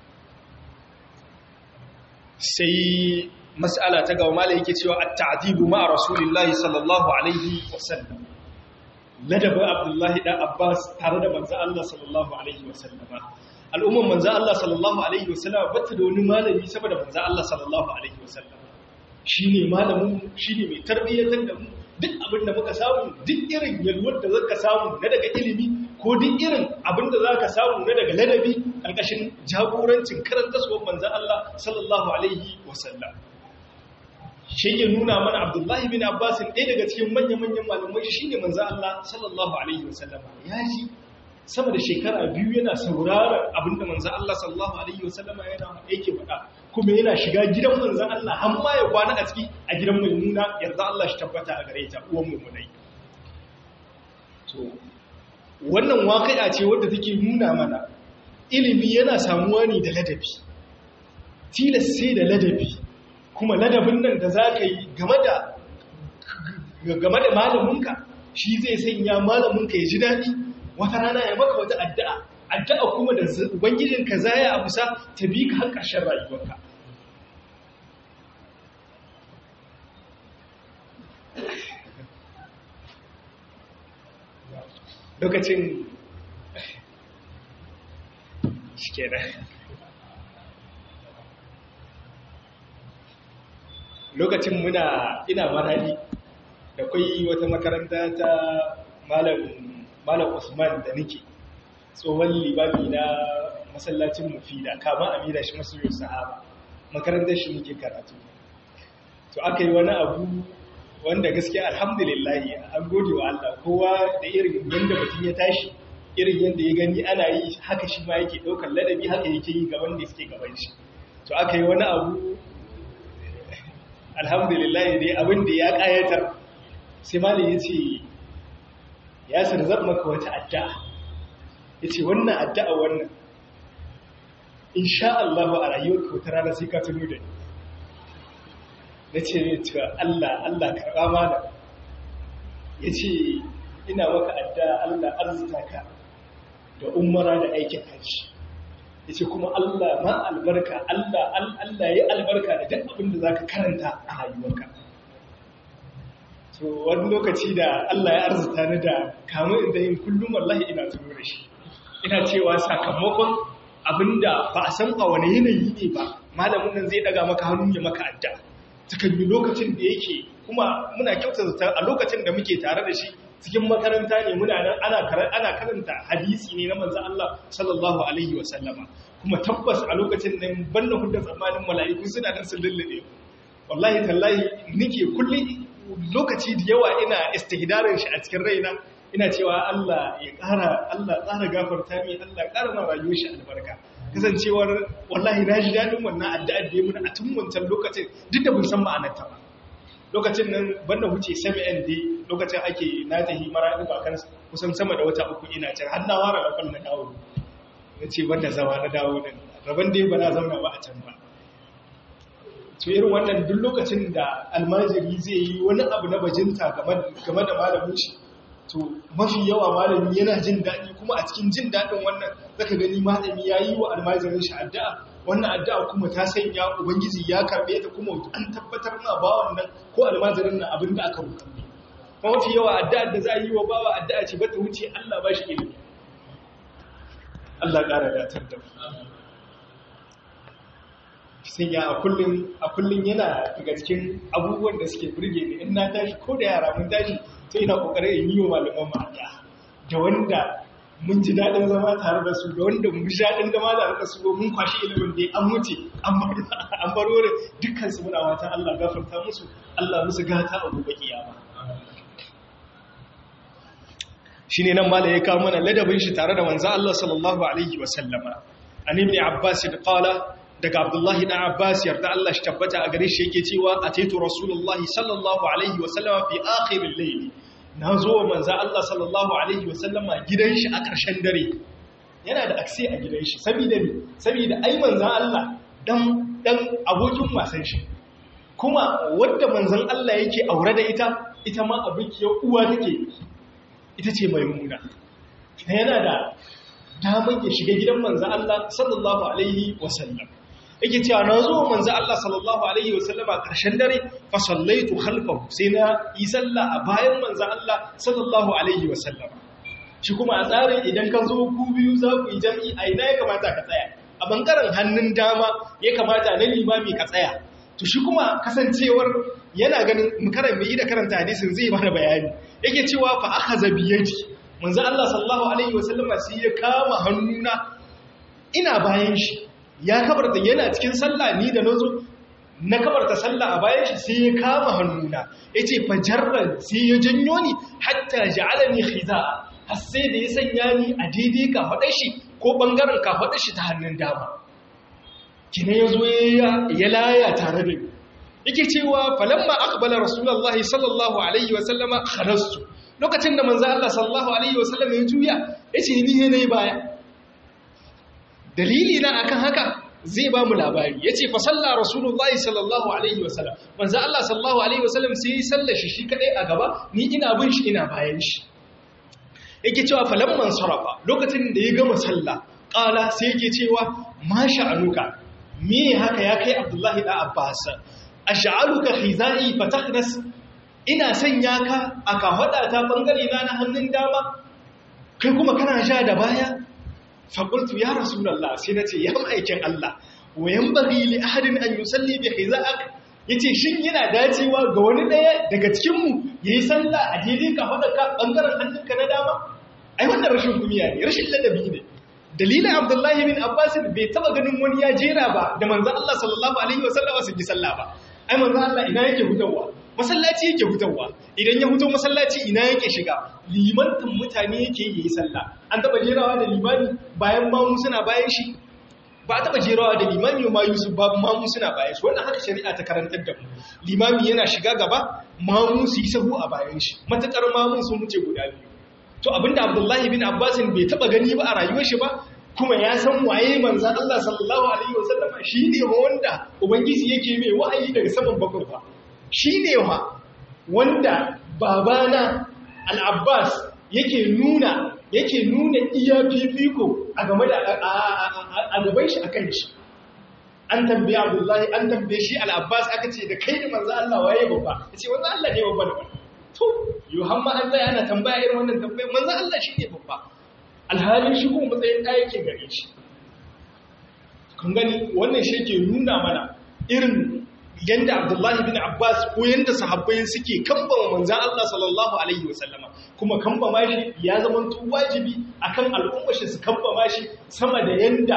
sai mas'ala ta gaba malai yake cewa at-ta'dibu ma rasulillahi sallallahu alaihi wasallam ladabin abdullahi dan abbas tare da manzo Allah sallallahu alaihi wasallama al'umman manzo Allah sallallahu alaihi wasallama bata da wani malami saboda manzo Allah sallallahu alaihi wasallama shine malamin shine mai tarbiyyatar da mu duk abin da muka samu duk irin yalwar da zaka samu na daga ilimi ko duk irin abin da zaka samu na daga ladabi karkashin jagorancin karantaswar manzo Allah sallallahu alaihi wasallam shi ya nuna mana abdullahi bin abbasin ɗaya daga cikin manya-manyan malamai shi ne manzan Allah sallallahu Alaihi wasallama ya ji sama da shekara biyu yana saurara abinda manzan Allah sallallahu Alaihi wasallama yana yake faɗa kuma yana shiga gidan manzan Allah har ma ya kwana a ciki a gidan mai nuna yanzu Allah shi tabbata a gare ta uwan mummunai to wannan waƙi'a ce wadda take nuna mana ilimi yana samuwa ne da ladabi tilas sai da ladabi kuma ladabin nan da za ka yi game da malaminka shi zai sanya malaminka ya ji daɗi wata rana ya maka wata addu'a addu'a kuma da ubangijinka za ya abusa ta bi ka har ƙarshen rayuwarka lokacin shi kenan lokacin muna ina marari da kwai wata makaranta ta malam usman da nake tsohon libami na masallacin mufida kama amina shi masu yau sahaba makarantar shi nake karatu to aka yi wani abu wanda gaskiya alhamdulillahi an gode wa Allah kowa da irin yadda mutum ya tashi irin yadda ya gani ana yi haka shi ma yake ɗaukar ladabi haka yake yi gaban da suke gaban shi to aka yi wani abu alhamdulillah dai abin da ya kayatar sai malin ya ce ya sarzar maka wata addu'a ya ce wannan addu'a wannan insha Allah a rayuwar wata rana sai ka tuno da ni na ce ne cewa Allah Allah karɓa mana ya ce ina maka addu'a Allah arzita ka da umara da aikin hajji ya ce kuma Allah ma albarka Allah Allah ya albarka da duk abin da za ka karanta a rayuwarka to wani lokaci da Allah ya arzuta ni da kamun inda yin kullum wallahi ina tuno da shi ina cewa sakamakon abinda ba a san a wani yanayi ne ba malamin nan zai daga maka hannu ya maka adda cikin yi lokacin da yake kuma muna kyauta a lokacin da muke tare da shi cikin makaranta ne muna nan ana karanta hadisi ne na manzo Allah sallallahu alaihi wa sallama kuma tabbas a lokacin nan banna hudda tsammanin mala'iku suna nan sun lullube wallahi tallahi nike kullum lokaci da yawa ina istihdarin shi a cikin raina ina cewa Allah ya ƙara Allah ƙara gafarta mi Allah ƙara ma rayuwar shi albarka kasancewar wallahi na ji daɗin wannan addu'ar da ya mun a tun wancan lokacin duk da bin san ma'anar ta ba lokacin nan banda wuce sami nd lokacin ake na tahi maraɗi bakan kusan sama da wata uku ina can har na wara rafal na dawo na ce banda zama na dawo nan rabon dai ba na zauna ba a can ba to irin wannan duk lokacin da almajiri zai yi wani abu na bajinta game da malamin shi to mafi yawa malami yana jin daɗi kuma a cikin jin daɗin wannan zaka gani malami ya yi wa almajirin shi addu'a wannan addu'a kuma ta sanya ubangiji ya karɓe ta kuma an tabbatar na bawan nan ko almajirin nan abin da aka rubuta kuma mafi yawa addu'a da za a yi wa bawa addu'a ce ba ta wuce Allah ba shi ilimi Allah ƙara datar da sai ya a kullum a kullum yana daga cikin abubuwan da suke burge ni in na tashi ko da yara mun tashi sai ina kokarin in yi wa malaman mu addu'a da wanda mun ji daɗin zama tare da su da wanda mun ji daɗin zama tare da su mun kwashi ilimin da an wuce an baro da dukkan su muna wata Allah gafarta musu Allah musu gata a gobe kiyama shine nan mala ya kawo mana ladabin shi tare da manzo Allah sallallahu alaihi wa sallama an ibn abbas qala daga abdullahi dan abbas yarda Allah shi tabbata a gare shi yake cewa ataitu rasulullahi sallallahu alaihi wa sallama fi akhir al-layl na zo wa manzo Allah sallallahu alaihi wa sallama gidan shi a ƙarshen dare yana da akse a gidan shi saboda ni saboda ai manzo Allah dan dan abokin wasan shi kuma wanda manzon Allah yake aure da ita ita ma abukiyar uwa take ita ce maimuna yana da damar ya shiga gidan manzo Allah sallallahu alaihi wa sallam yake cewa na zo manzo Allah sallallahu alaihi wasallam a ƙarshen dare fa sallaitu khalfahu sai na yi sallah a bayan manzo Allah sallallahu alaihi wasallam shi kuma a tsarin idan ka zo ku biyu za ku yi jami'i a ina ya kamata ka tsaya a bangaren hannun dama ya kamata na limami ka tsaya to shi kuma kasancewar yana ganin mukaran mai da karanta hadisin zai mana bayani yake cewa fa akhadha bi yadi manzo Allah sallallahu alaihi wasallam sai ya kama hannuna ina bayan shi ya kabarta yana cikin sallah ni da nazo na kabarta sallah a bayan shi sai ya kama hannuna yace fajarran sai ya janyo ni hatta ja'alani khiza'a har sai da ya sanya ni a daidai ka faɗa shi ko bangaren ka faɗa shi ta hannun dama kine yazo ya laya tare da ni yake cewa falamma aqbala rasulullahi sallallahu alaihi wa sallama kharastu lokacin da manzo Allah sallallahu alaihi wa sallam ya juya yace ni ne nayi baya dalili na akan haka zai ba mu labari yace fa salla rasulullahi sallallahu alaihi wa sallam manzo Allah sallallahu alaihi wa sallam sai ya sallashi shi kadai a gaba ni ina bin shi ina bayan shi yake cewa falamman sarafa lokacin da ya gama sallah qala sai yake cewa ma sha'anuka me haka ya kai abdullahi da abbas ash'aluka khizai fatakhnas ina sanya ka aka hada ta bangare na na hannun dama kai kuma kana ja da baya fa qultu ya rasulullah sai nace ya maikin Allah wayan bari li ahadin an yusalli bi khiza'ak yace shin yana dacewa ga wani daya daga cikin mu yayi sallah a daidai ka hada ka bangaren hannunka na dama ai wannan rashin kumiya ne rashin ladabi ne dalilin abdullahi bin abbas bai taba ganin wani ya jera ba da manzon Allah sallallahu alaihi wasallam su ji sallah ba ai manzon Allah ina yake hutawa masallaci yake hutawa idan ya huto masallaci ina yake shiga limantin mutane yake yi sallah an taba jerawa da limami bayan mamu suna bayan shi ba a taba jerawa da limami ma yusuf babu mamu suna bayan shi wannan haka shari'a ta karantar da mu limami yana shiga gaba mamu su yi sahu a bayan shi matakar mamun sun wuce guda biyu to abinda abdullahi bin abbasin bai taba gani ba a rayuwar shi ba kuma ya san waye manzan Allah sallallahu alaihi wasallama shine wanda ubangiji yake mai wa'ayi daga saman bakwai ba shine wa wanda babana al-abbas yake nuna yake nuna iya fifiko a game da a gaban shi akan shi an tambaye abdullahi an tambaye shi al-abbas aka ce da kai da manzan Allah waye babba yace wanda Allah ne babba da babba to yohamma an zai ana tambaya irin wannan tambayar manzan Allah shi ne babba alhalin shi kuma matsayin ɗaya ke gare shi kun gani wannan shi ke nuna mana irin yadda abdullahi bin abbas ko yadda sahabbai suke kambama manzan Allah sallallahu alaihi wasallama kuma kambama shi ya zama wajibi akan al'umma shi su kambama shi sama da yadda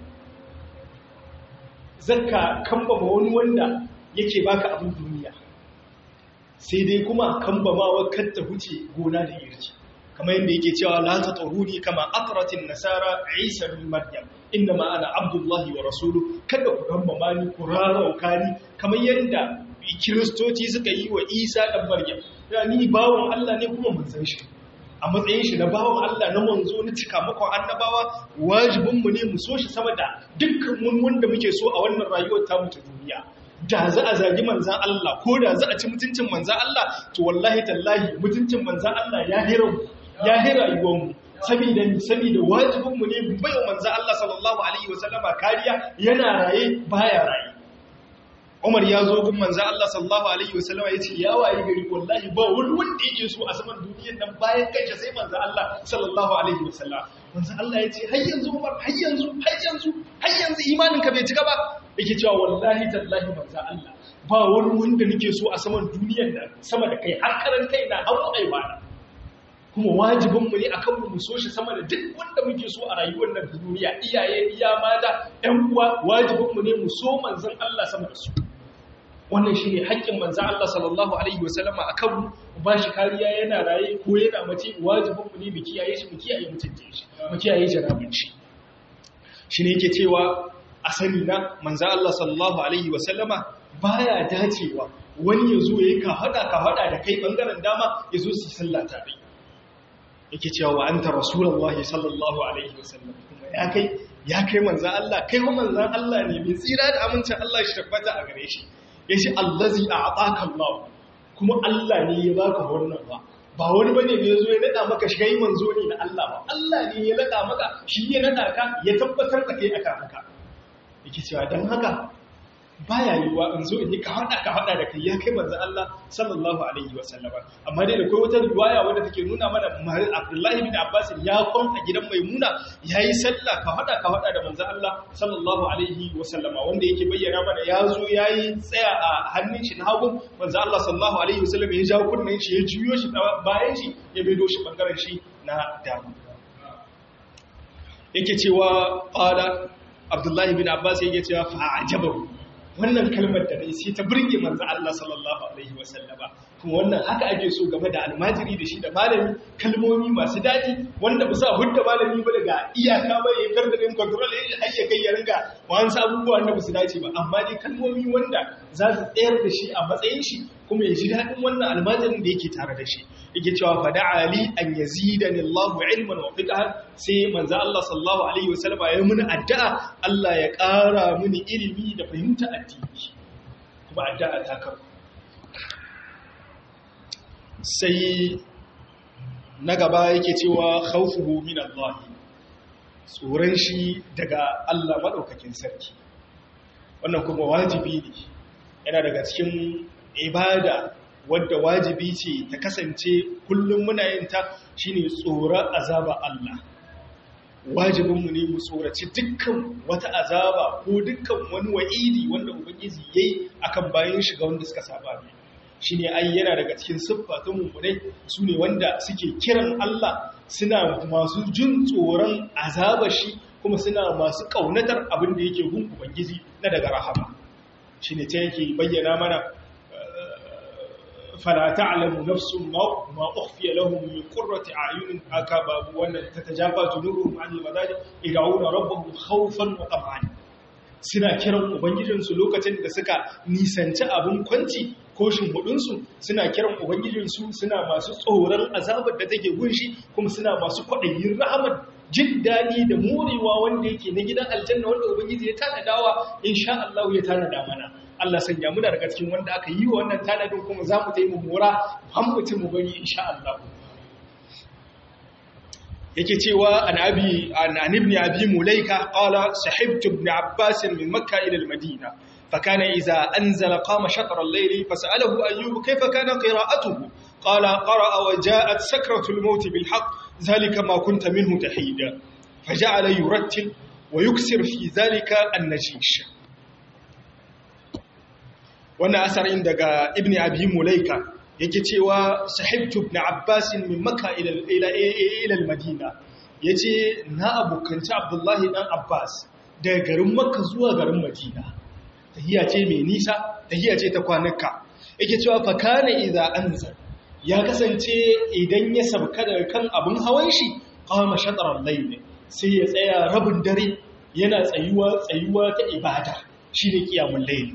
zakka kambama wani wanda yake baka abin duniya sai dai kuma kambamawa kar ta huce gona da irki kamar yadda yake cewa la ta tsaruni kama atratin nasara isa bin maryam inda ma ana abdullahi wa rasulu kada ku kambama ni ku rarauka ni kamar yadda kiristoci suka yi wa isa dan maryam ya ni bawon allah ne kuma mun san shi a matsayin shi na bawon allah na manzo na cika makon annabawa wajibinmu ne mu so shi sama da dukkan mun wanda muke so a wannan rayuwar tamu ta duniya da za a zagi manzan Allah ko da za a ci mutuncin manzan Allah to wallahi tallahi mutuncin manzan Allah ya hira ya hira yiwonmu saboda saboda wajibinmu ne baiwa manzan Allah sallallahu alaihi wasallama kariya yana raye baya raye Umar ya zo gun manzan Allah sallallahu alaihi wasallama ya ce ya waye gari wallahi ba wani wanda yake so a saman duniyar nan bayan kanshi sai manzan Allah sallallahu alaihi wasallam manzan Allah ya ce har yanzu Umar har yanzu har yanzu har yanzu imanin ka bai cika ba yake cewa wallahi tallahi manzo Allah ba wani wanda nake so a saman duniyar nan sama da kai har karan kai na hawo aiwana kuma wajibinmu ne akan mu so shi sama da duk wanda muke so a rayuwar nan duniya iyaye iya mata ƴan uwa wajibinmu ne mu so manzon Allah sama da su wannan shine haƙƙin manzon Allah sallallahu alaihi wasallama akan mu ba shi kariya yana raye ko yana mace wajibinmu ne mu kiyaye shi mu kiyaye mutunce shi mu kiyaye jarabin shi shine yake cewa a sani na manzon Allah sallallahu alaihi wasallama baya dacewa wani ya zo yayi ka hada ka hada da kai bangaren dama ya zo su sallah tare yake cewa wa anta rasulullahi sallallahu alaihi wasallam kuma ya kai ya kai manzan Allah kai wa manzan Allah ne mai tsira da amincin Allah shi tabbata a gare shi yace allazi a'taka Allah kuma Allah ne ya baka wannan ba ba wani bane da yazo ya nada maka shi kai manzo ne na Allah ba Allah ne ya nada maka shi ya nada ka ya tabbatar da kai aka haka yake cewa dan haka baya yiwuwa in zo in yi ka hada ka hada da kai ya kai manzo Allah sallallahu alaihi wa sallama amma dai da kai wata riwaya wadda take nuna mana Abdullahi bin Abbas ya kon a gidan Maimuna yayi sallah ka hada ka hada da manzo Allah sallallahu alaihi wa sallama wanda yake bayyana mana ya zo yayi tsaya a hannun shi na hagu manzo Allah sallallahu alaihi wa sallama ya jawo kunnen shi ya juyo shi bayan shi ya bedo shi bangaren shi na dama yake cewa qala Abdullahi bin Abbas yake cewa fa'ajabahu wannan kalmar da dai sai ta burge manzo Allah sallallahu alaihi wasallama kuma wannan haka ake so game da almajiri da shi da malami kalmomi masu dadi wanda ba sa hudda malami ba daga iyaka ba ya karda din control ya har ya kai ya ringa wani abubuwa da ba su dace ba amma dai kalmomi wanda za su tsayar da shi a matsayin shi kuma ya ji dadin wannan almajirin da yake tare da shi yake cewa fada ali an yazidani Allahu ilman wa fiqhan sai manzo Allah sallallahu alaihi wasallam ya muni addu'a Allah ya ƙara mini ilimi da fahimta addini kuma addu'a ta kafa sai na gaba yake cewa khawfuhu min Allah tsoron shi daga Allah madaukakin sarki wannan kuma wajibi ne yana daga cikin ibada wadda wajibi ce ta kasance kullum muna yin ta shine tsoron azaba Allah wajibinmu ne mu tsoraci dukkan wata azaba ko dukkan wani wa'idi wanda ubangiji yayi akan bayan shiga wanda suka saba ne shine ai yana daga cikin siffatun mummunai su ne wanda suke kiran Allah suna masu jin tsoron azaba shi kuma suna masu kaunatar abin da yake gun ubangiji na daga rahama shine ta yake bayyana mana فلا تعلم نفس ما ما اخفي لهم من قرة اعين اكباب وان تتجافى جنوبهم عن المضاجع يدعون ربهم خوفا وطمعا suna kiran ubangijinsu lokacin da suka nisanci abin kwanci ko shimhudinsu suna kiran ubangijinsu suna masu tsoron azabar da take gunshi kuma suna masu kwaɗayin rahamar jin daɗi da morewa wanda yake na gidan aljanna wanda ubangiji ya tanadawa insha Allah ya tanada mana Allah sanya muna daga cikin wanda aka yi wa wannan tanadin kuma za mu taimu mora hammutin mu bari insha Allah yake cewa an abi an ibn abi mulaika qala sahibtu ibn abbas min makkah ila al-madina فكان إذا أنزل قام شطر الليل فسأله أيوب كيف كان قراءته قال قرأ وجاءت سكرة الموت بالحق ذلك ما كنت منه تحيدا فجعل يرتل ويكسر في ذلك النجيش wannan asarin daga ibn abi mulaika yake cewa sahibtu ibn abbas min makka ila ila ila al-madina yace na abokanci abdullahi dan abbas daga garin makka zuwa garin madina tahiya ce mai nisa tahiya ce ta kwanaka yake cewa fa kana idza anzal ya kasance idan ya sabka daga kan abin hawan shi qama shatr al-layl sai ya tsaya rabin dare yana tsayuwa tsayuwa ta ibada shine qiyamul layl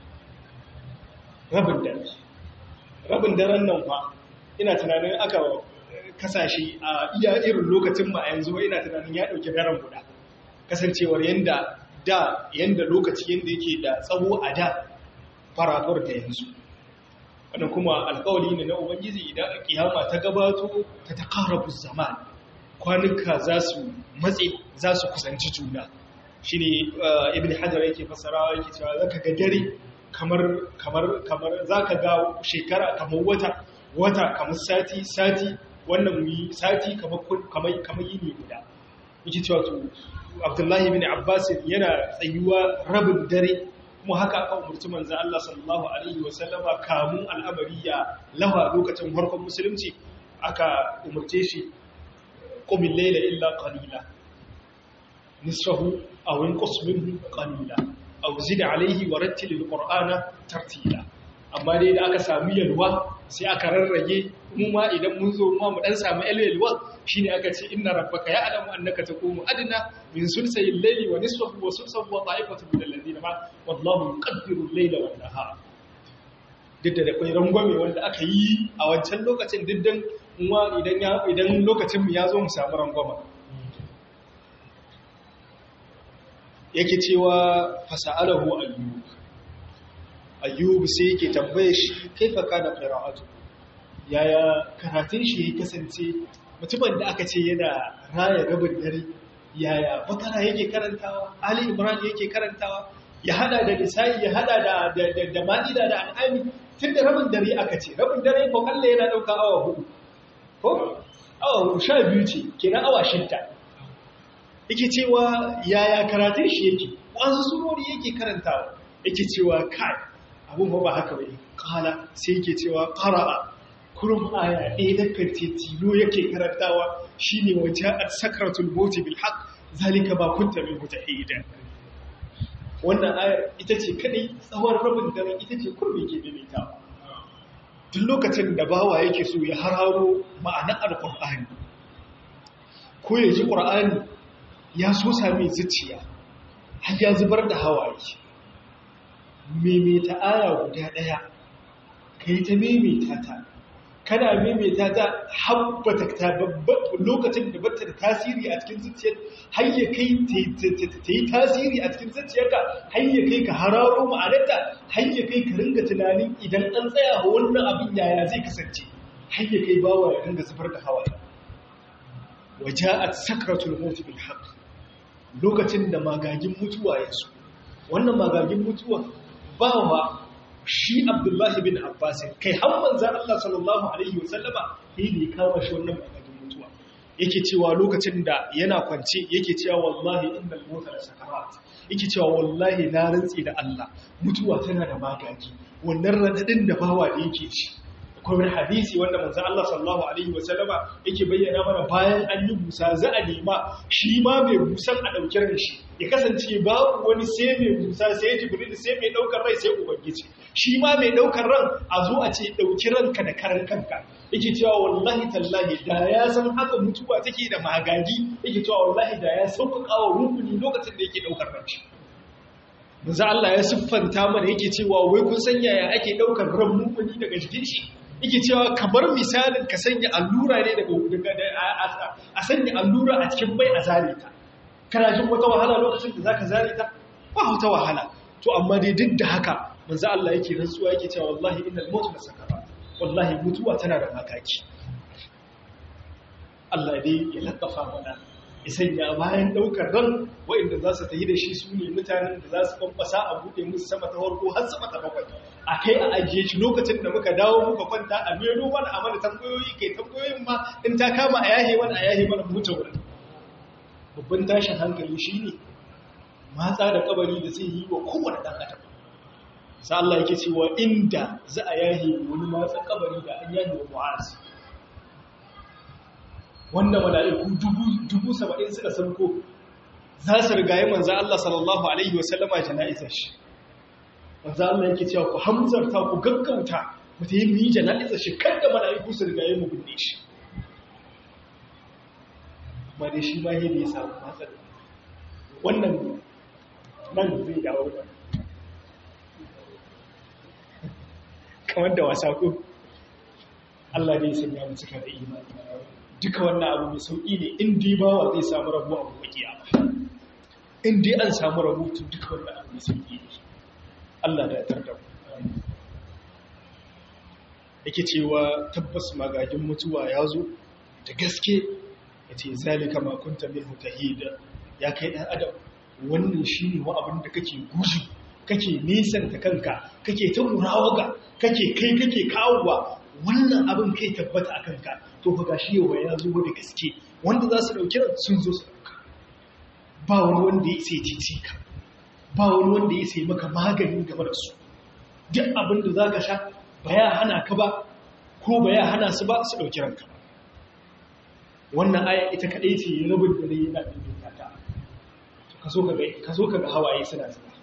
rabin dare rabin daren nan fa ina tunanin aka kasashe a iya irin lokacin ma yanzu ina tunanin ya dauki daren guda kasancewar yanda da yanda lokaci yanda yake da tsawo a da farafar da yanzu wannan kuma alƙawari ne na ubangiji idan kiyama ta gabato ta taqarabu zaman kwanuka za su matse za su kusanci juna shine ibn hajar yake fasarawa yake cewa zaka ga dare kamar kamar kamar zaka ga shekara kamar wata wata kamar sati sati wannan yi sati kamar kamar kamar yini guda yake cewa to Abdullahi ibn Abbas yana tsayuwa rabin dare kuma haka aka umurci manzo Allah sallallahu alaihi wasallama kamun al'amari ya lawa lokacin farkon musulunci aka umarce shi qumil layla illa qalila nisfahu aw inqus minhu qalila aw zid alayhi wa rattil alqur'ana tartila amma dai da aka samu yalwa sai aka rarrage mu ma idan mun zo mu dan samu yalwa shine aka ce inna rabbaka ya'lamu annaka taqumu adna min sulsayil layli wa nisfahu wa sulsahu wa ta'ifatu min alladhina ma wallahu yuqaddiru al-layla wan nahara duk da akwai rangwame wanda aka yi a wancan lokacin diddan kuma idan idan lokacin mu ya zo mu samu rangwama yake cewa fasa'alahu ayyub ayyub sai yake tambaye shi kaifa kana qira'atu yaya karatun shi ya kasance mutumin da aka ce yana raya rabin dare yaya bakara yake karantawa ali imran yake karantawa ya hada da nisa'i ya hada da da da ma'ida da al'ami tun da rabin dare aka ce rabin dare ko kalle yana dauka awa hudu ko awa sha biyu ce kenan awa shidda yake cewa yaya karatun shi yake wasu surori yake karantawa yake cewa kai abun ba haka bai kala sai yake cewa qara'a kurum aya ɗaya da kance tilo yake karantawa shine waje a sakratul maut bil haqq zalika ba kunta min mutahida wannan ayar ita ce kadai tsawon rabin daren ita ce kurmi ke daidaitawa duk lokacin da bawa yake so ya hararo ma'anar alqur'ani ko ya ji qur'ani ya so sami zuciya har ya zubar da hawaye maimaita aya guda ɗaya ka yi ta maimaita ta kana maimaita ta habbata ta lokacin da bata da tasiri a cikin zuciyar har ya kai ta yi tasiri a cikin zuciyarka har ya kai ka hararo ma'anarta har ya kai ka ringa tunanin idan an tsaya wannan abin yaya zai kasance har ya kai bawa ya ringa zubar da hawaye waja'at sakratul maut bil haqq lokacin da magagin mutuwa ya so wannan magagin mutuwa ba wa shi abdullahi bin abbas kai har manzan Allah sallallahu alaihi wasallama sai da ya kama shi wannan magagin mutuwa yake cewa lokacin da yana kwance yake cewa wallahi innal mauta la sakarat yake cewa wallahi na rantsi da Allah mutuwa tana da magagi wannan radadin da bawa da yake ci akwai wani hadisi wanda manzo Allah sallallahu alaihi wasallama yake bayyana mana bayan an yi busa za a nema shi ma mai busan a dauki ran shi ya kasance babu wani sai mai busa sai jibril sai mai daukar rai sai ubangiji shi ma mai daukar ran a zo a ce dauki ranka da karan kanka yake cewa wallahi tallahi da ya san haka mutuwa take da magagi yake cewa wallahi da ya sauƙaƙa wa rukuni lokacin da yake daukar ran shi manzo Allah ya siffanta mana yake cewa wai kun san yaya ake daukar ran mumuni daga jikin shi yake cewa kamar misalin ka sanya allura ne daga a sanya allura a cikin bai a zare ta kana jin wata wahala lokacin da zaka zare ta ba wata wahala to amma dai duk da haka manzo Allah yake rantsuwa yake cewa wallahi innal maut lasakarat wallahi mutuwa tana da makaki Allah dai ya laddafa mana ya sanya bayan daukar ran wa'inda za su tafi da shi su ne mutanen da za su kwamfasa a buɗe musu sama ta farko har sama ta bakwai a kai a ajiye shi lokacin da muka dawo muka kwanta a mero mana a mana tambayoyi kai tambayoyin ma in ta kama a yahe mana a yahe mana mutu wurin babban tashin hankali shi ne matsa da kabari da zai yi wa kowane ɗan adam sa Allah yake cewa inda za a yahe wani matsa kabari da an yahe wa mu'azi wanda mala'iku dubu saba'in suka sauko za su rigaye manzan Allah sallallahu Alaihi wasallama jana'izar shi. Manzan Allah yake cewa ku hamzarta ku gaggauta mu ta yi mu yi jana'izar shi kan da mala'iku su rigaye mu binne shi. Ma dai shi ma yadda ya samu matsar. Wannan nan zai dawo da. Kamar da wasa ko Allah ne ya sanya mu cika da imani. duka wannan abu mai sauƙi ne in dai bawa zai samu rabu a gobe kiyama in dai an samu rabu to duka wannan abu mai sauƙi ne Allah da ya tarda yake cewa tabbas magagin mutuwa ya zo da gaske ya ce zalika ma kunta minhu tahida ya kai dan adam wannan shine wa abin da kake guji kake nisanta kanka kake ta murawaga kake kai kake kawowa wannan abin kai tabbata a kanka to fa gashi yau ya zo da gaske wanda za su dauki sun zo su dauka ba wani wanda ya sai cici ka ba wani wanda ya sai maka magani game da su duk abin da za ka sha ba ya hana ka ba ko ba ya hana su ba su dauki ranka wannan aya ita kadai ce rabin dare yana ɗin ta ka so ka ga hawaye suna zuba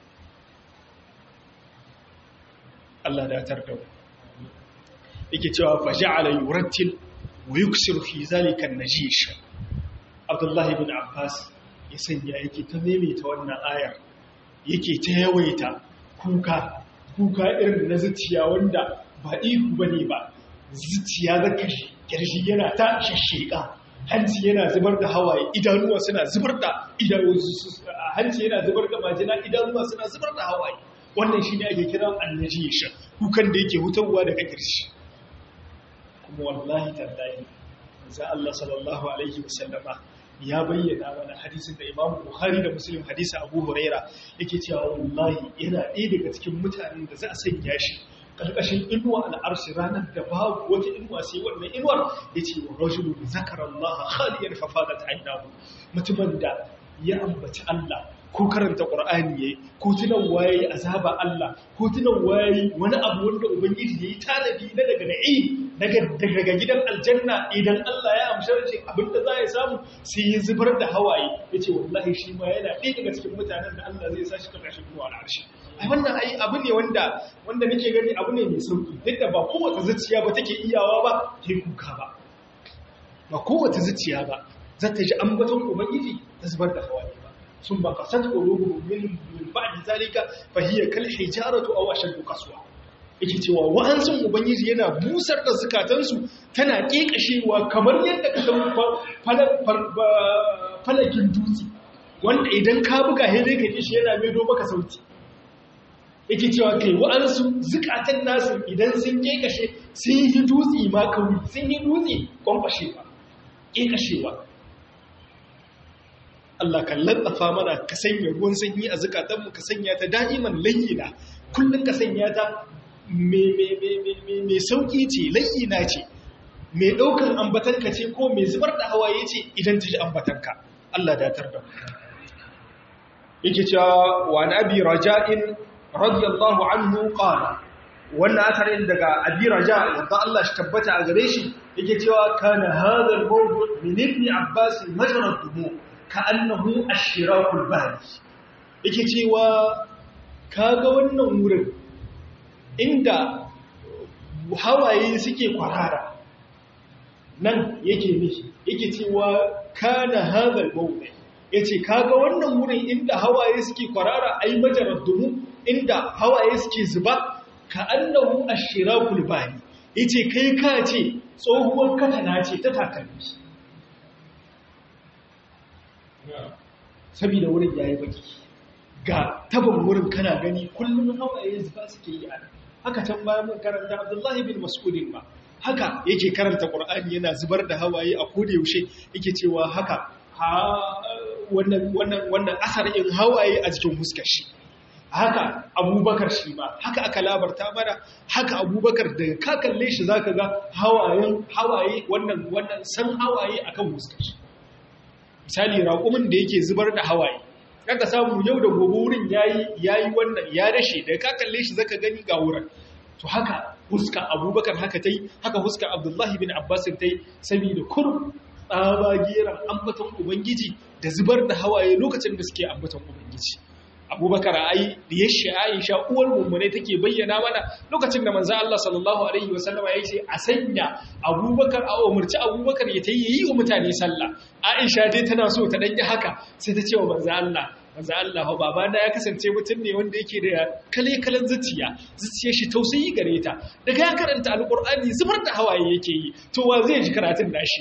Allah da tar da yake cewa fa ja'ala yurattil wa yuksiru fi zalika an-najish Abdullah ibn Abbas ya sanya yake ta maimaita wannan ayar yake ta yawaita kuka kuka irin na zuciya wanda ba ihu bane ba zuciya zaka kirshi yana ta shishshika hanci yana zubar da hawaye idanuwa suna zubar da hanci yana zubar da majina idanuwa suna zubar da hawaye wannan shi ne ake kira annajisha kukan da yake hutarwa daga kirshi kuma wallahi tallahi za Allah sallallahu alaihi wasallama ya bayyana mana hadisin da Imam Bukhari da Muslim hadisi Abu Huraira yake cewa wallahi yana ɗaya daga cikin mutanen da za a sanya shi ƙarƙashin inuwa al'arshi ranar da babu wata inuwa sai wannan inuwar ya ce wa rajulu da zakarar Allah haliyar fafadat ainihu mutumin da ya ambaci Allah ko karanta ƙur'ani ya yi ko tunan waye azaba Allah ko tunan waye wani abu wanda ubangiji ya yi tanadi na daga na'i daga gidan aljanna idan Allah ya amshi rashin abin da za ya samu sai ya zubar da hawaye ya ce wallahi shi ma yana ɗaya daga cikin mutanen da Allah zai sa shi ƙarƙashin inuwa al'arshi ai wannan ai abu ne wanda wanda nake gani abu ne mai sauki duk da ba kowace zuciya ba take iyawa ba ta kuka ba ba kowace zuciya ba za ta ji ambaton ubangiji ta zubar da hawaye ba sun ba kasat qulubuhum min min ba'di zalika fa hiya kal hijaratu aw ashaddu qaswa yake cewa wa'ansun ubangiji yana busar da zukatansu tana kekashewa kamar yadda ka san falakin dutse wanda idan ka buga he zai ka shi yana maido maka sauti yake cewa kai wa'ansu zukatan nasu idan sun kekashe sun yi dutse ma kauri sun yi dutse kwankwashewa kekashewa Allah kan laddafa mana ka sanya ruwan sanyi a zukatanmu ka sanya ta da'iman layyina kullum ka sanya ta mai sauƙi ce layyina ce mai ɗaukar ambatanka ce ko mai zubar da hawaye ce idan ta ji ambatanka Allah datar da yake cewa wa na abi raja'in radiyallahu anhu qala wannan asarin daga abi raja yadda Allah shi tabbata a gare shi yake cewa kana hadha al-mawdu min ibn abbas majra dumu ka'annahu ash-shirakul bari yake cewa kaga wannan wurin inda hawaye suke kwarara nan yake mishi yake cewa kana hadha al-mawdu yace kaga wannan wurin inda hawaye suke kwarara ai majarar dumu inda hawaye suke zuba ka annahu ashirakul bani yace kai ka ce tsohuwar katana ce ta takalmi saboda wurin yayi baki ga taban wurin kana gani kullum hawaye zuba suke yi a haka can bayan mun karanta Abdullahi bin Mas'ud ba haka yake karanta Qur'ani yana zubar da hawaye a koda yaushe yake cewa haka wannan wannan wannan asar in hawaye a cikin huskar shi haka abubakar shi ba haka aka labarta mana haka abubakar da ka kalle shi zaka ga hawayen hawaye wannan wannan san hawaye akan huskar shi misali raƙumin da yake zubar da hawaye kaga samu yau da gobe wurin yayi yayi wannan ya rashe da ka kalle shi zaka gani ga wurin to haka huska abubakar haka tai haka huska abdullahi bin abbas tai saboda kurum tsaba geran ambaton ubangiji da zubar da hawaye lokacin da suke ambaton ubangiji abubakar ai da ya shi aisha uwar mummune take bayyana mana lokacin da manzo Allah sallallahu alaihi wasallama ya ce a sanya abubakar a umarci abubakar ya tayi yi wa mutane sallah aisha dai tana so ta danyi haka sai ta ce wa manzo Allah manzo Allah baba na ya kasance mutum ne wanda yake da kale kalan zuciya zuciyar shi tausayi gare ta daga ya karanta alqur'ani zubar da hawaye yake yi to wa zai ji karatun nashi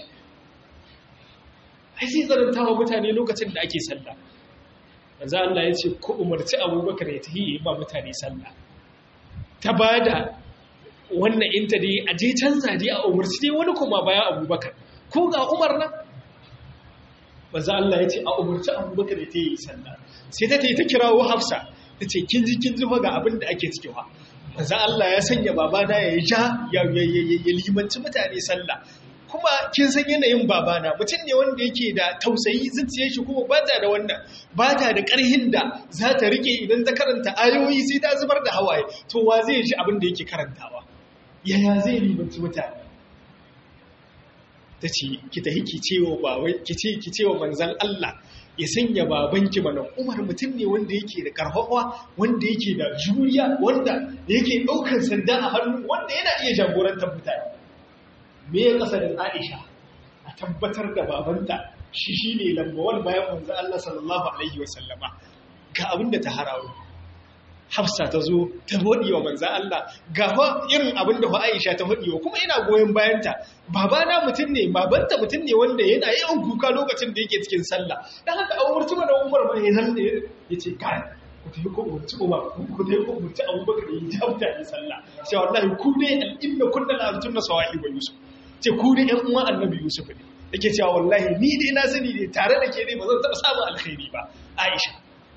ai sai zaranta wa mutane lokacin da ake sallah manzo Allah ya ce ku umarci Abubakar ya tahi yi ba mutane sallah ta bada wannan inta dai a je canza dai a umarci dai wani kuma bayan Abubakar ko ga Umar nan manzo Allah ya ce a umarci Abubakar ya tahi yi sallah sai ta tayi ta kirawo Hafsa ta ce kin ji kin ji fa ga abin da ake cikewa manzo Allah ya sanya babana ya ja ya limanci mutane sallah kuma kin san yanayin babana mutum ne wanda yake da tausayi zuciyar shi kuma ba ta da wannan ba ta da ƙarhin da za ta rike idan ta karanta ayoyi sai ta zubar da hawaye to wa zai ji abin da yake karantawa yaya zai limanci mutane ta ce ki tahi ki cewa bawai ki ce ki cewa manzon Allah ya sanya babanki mana Umar mutum ne wanda yake da karfafa wanda yake da juriya wanda yake daukar sanda a hannu wanda yana iya jagorantar mutane me ya kasa da Aisha a tabbatar da babanta shi shine lambawan bayan manzon Allah sallallahu alaihi wasallama ga abin da ta harawo hafsa ta zo ta faɗi wa manzan Allah ga irin abin da Aisha ta faɗi wa kuma ina goyon bayanta babana mutum ne babanta mutum ne wanda yana yawan kuka lokacin da yake cikin sallah dan haka an umarci mana Umar ba ya zan ya ce kai ku tafi ko umarci Umar ku tafi ko umarci Abubakar ya ji mutane sallah sai wallahi ku ne al-inna kunna la tunna sawahi wa Yusuf ce ku ne ƴan uwan Annabi Yusuf ne yake cewa wallahi ni dai na sani ne tare da ke ne ba zan taɓa samun alkhairi ba Aisha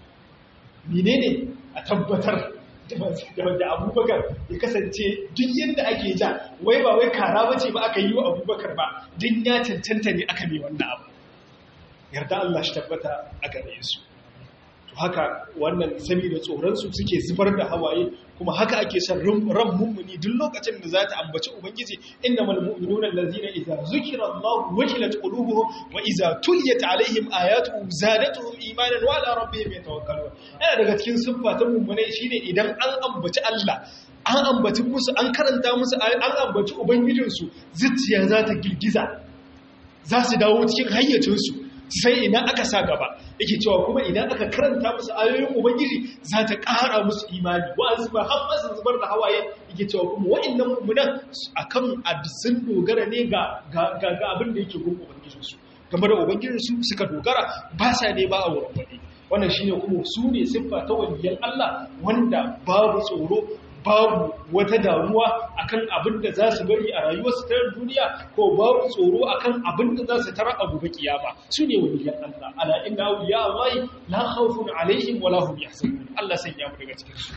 menene a tabbatar da abubakar ya kasance duk yadda ake ja wai ba wai kara bace ba aka yi wa abubakar ba din ya cancanta ne aka mai wannan abu yarda Allah shi tabbata a gare su to haka wannan saboda tsoronsu suke zubar da hawaye kuma haka ake son ran mummuni duk lokacin da za ta ambaci ubangiji innamal mu'minuna allazina idza zukira Allah wajilat qulubuhum wa idza tuliyat alaihim ayatuhu zadatuhum imanan wa ala rabbihim yatawakkalun yana daga cikin siffatan mummunai shine idan an ambaci Allah an ambaci musu an karanta musu an ambaci ubangijinsu zuciya za ta girgiza za su dawo cikin hayyacinsu sai idan aka sa gaba yake cewa kuma idan aka karanta musu ayoyin ubangiji za ta ƙara musu imani wa'azi ba har masu zubar da hawaye yake cewa kuma wa'annan mummunan akan sun dogara ne ga ga abin da yake gun ubangijinsu game da ubangijinsu suka dogara ba sa ne ba a wurin wani wannan shine kuma su ne siffa ta waliyan Allah wanda babu tsoro babu wata damuwa akan abin da za su bari a rayuwarsu ta duniya ko babu tsoro akan abin da za su tara a gobe kiyama su ne waliyan Allah ala inna awliya Allah la khawfun alaihim wala hum yahzanun Allah sanya mu daga cikin su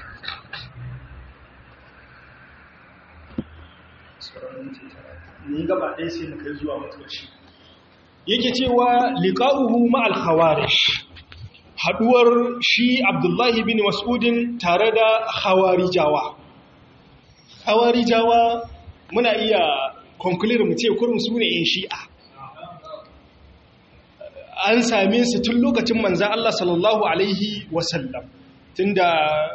ni gaba ɗaya sai mu kai zuwa mutuwaci yake cewa liqa'uhu ma'al khawarij haduwar shi Abdullahi bin Mas'udin tare da Hawarijawa. Hawarijawa muna iya conclude mu ce kurum su ne ‘yan shi'a. An same su tun lokacin manzan Allah sallallahu Alaihi wasallam, tun da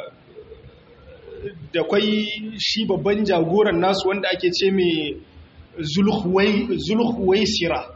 da kwai shi babban jagoran nasu wanda ake ce mai zulhuwaisira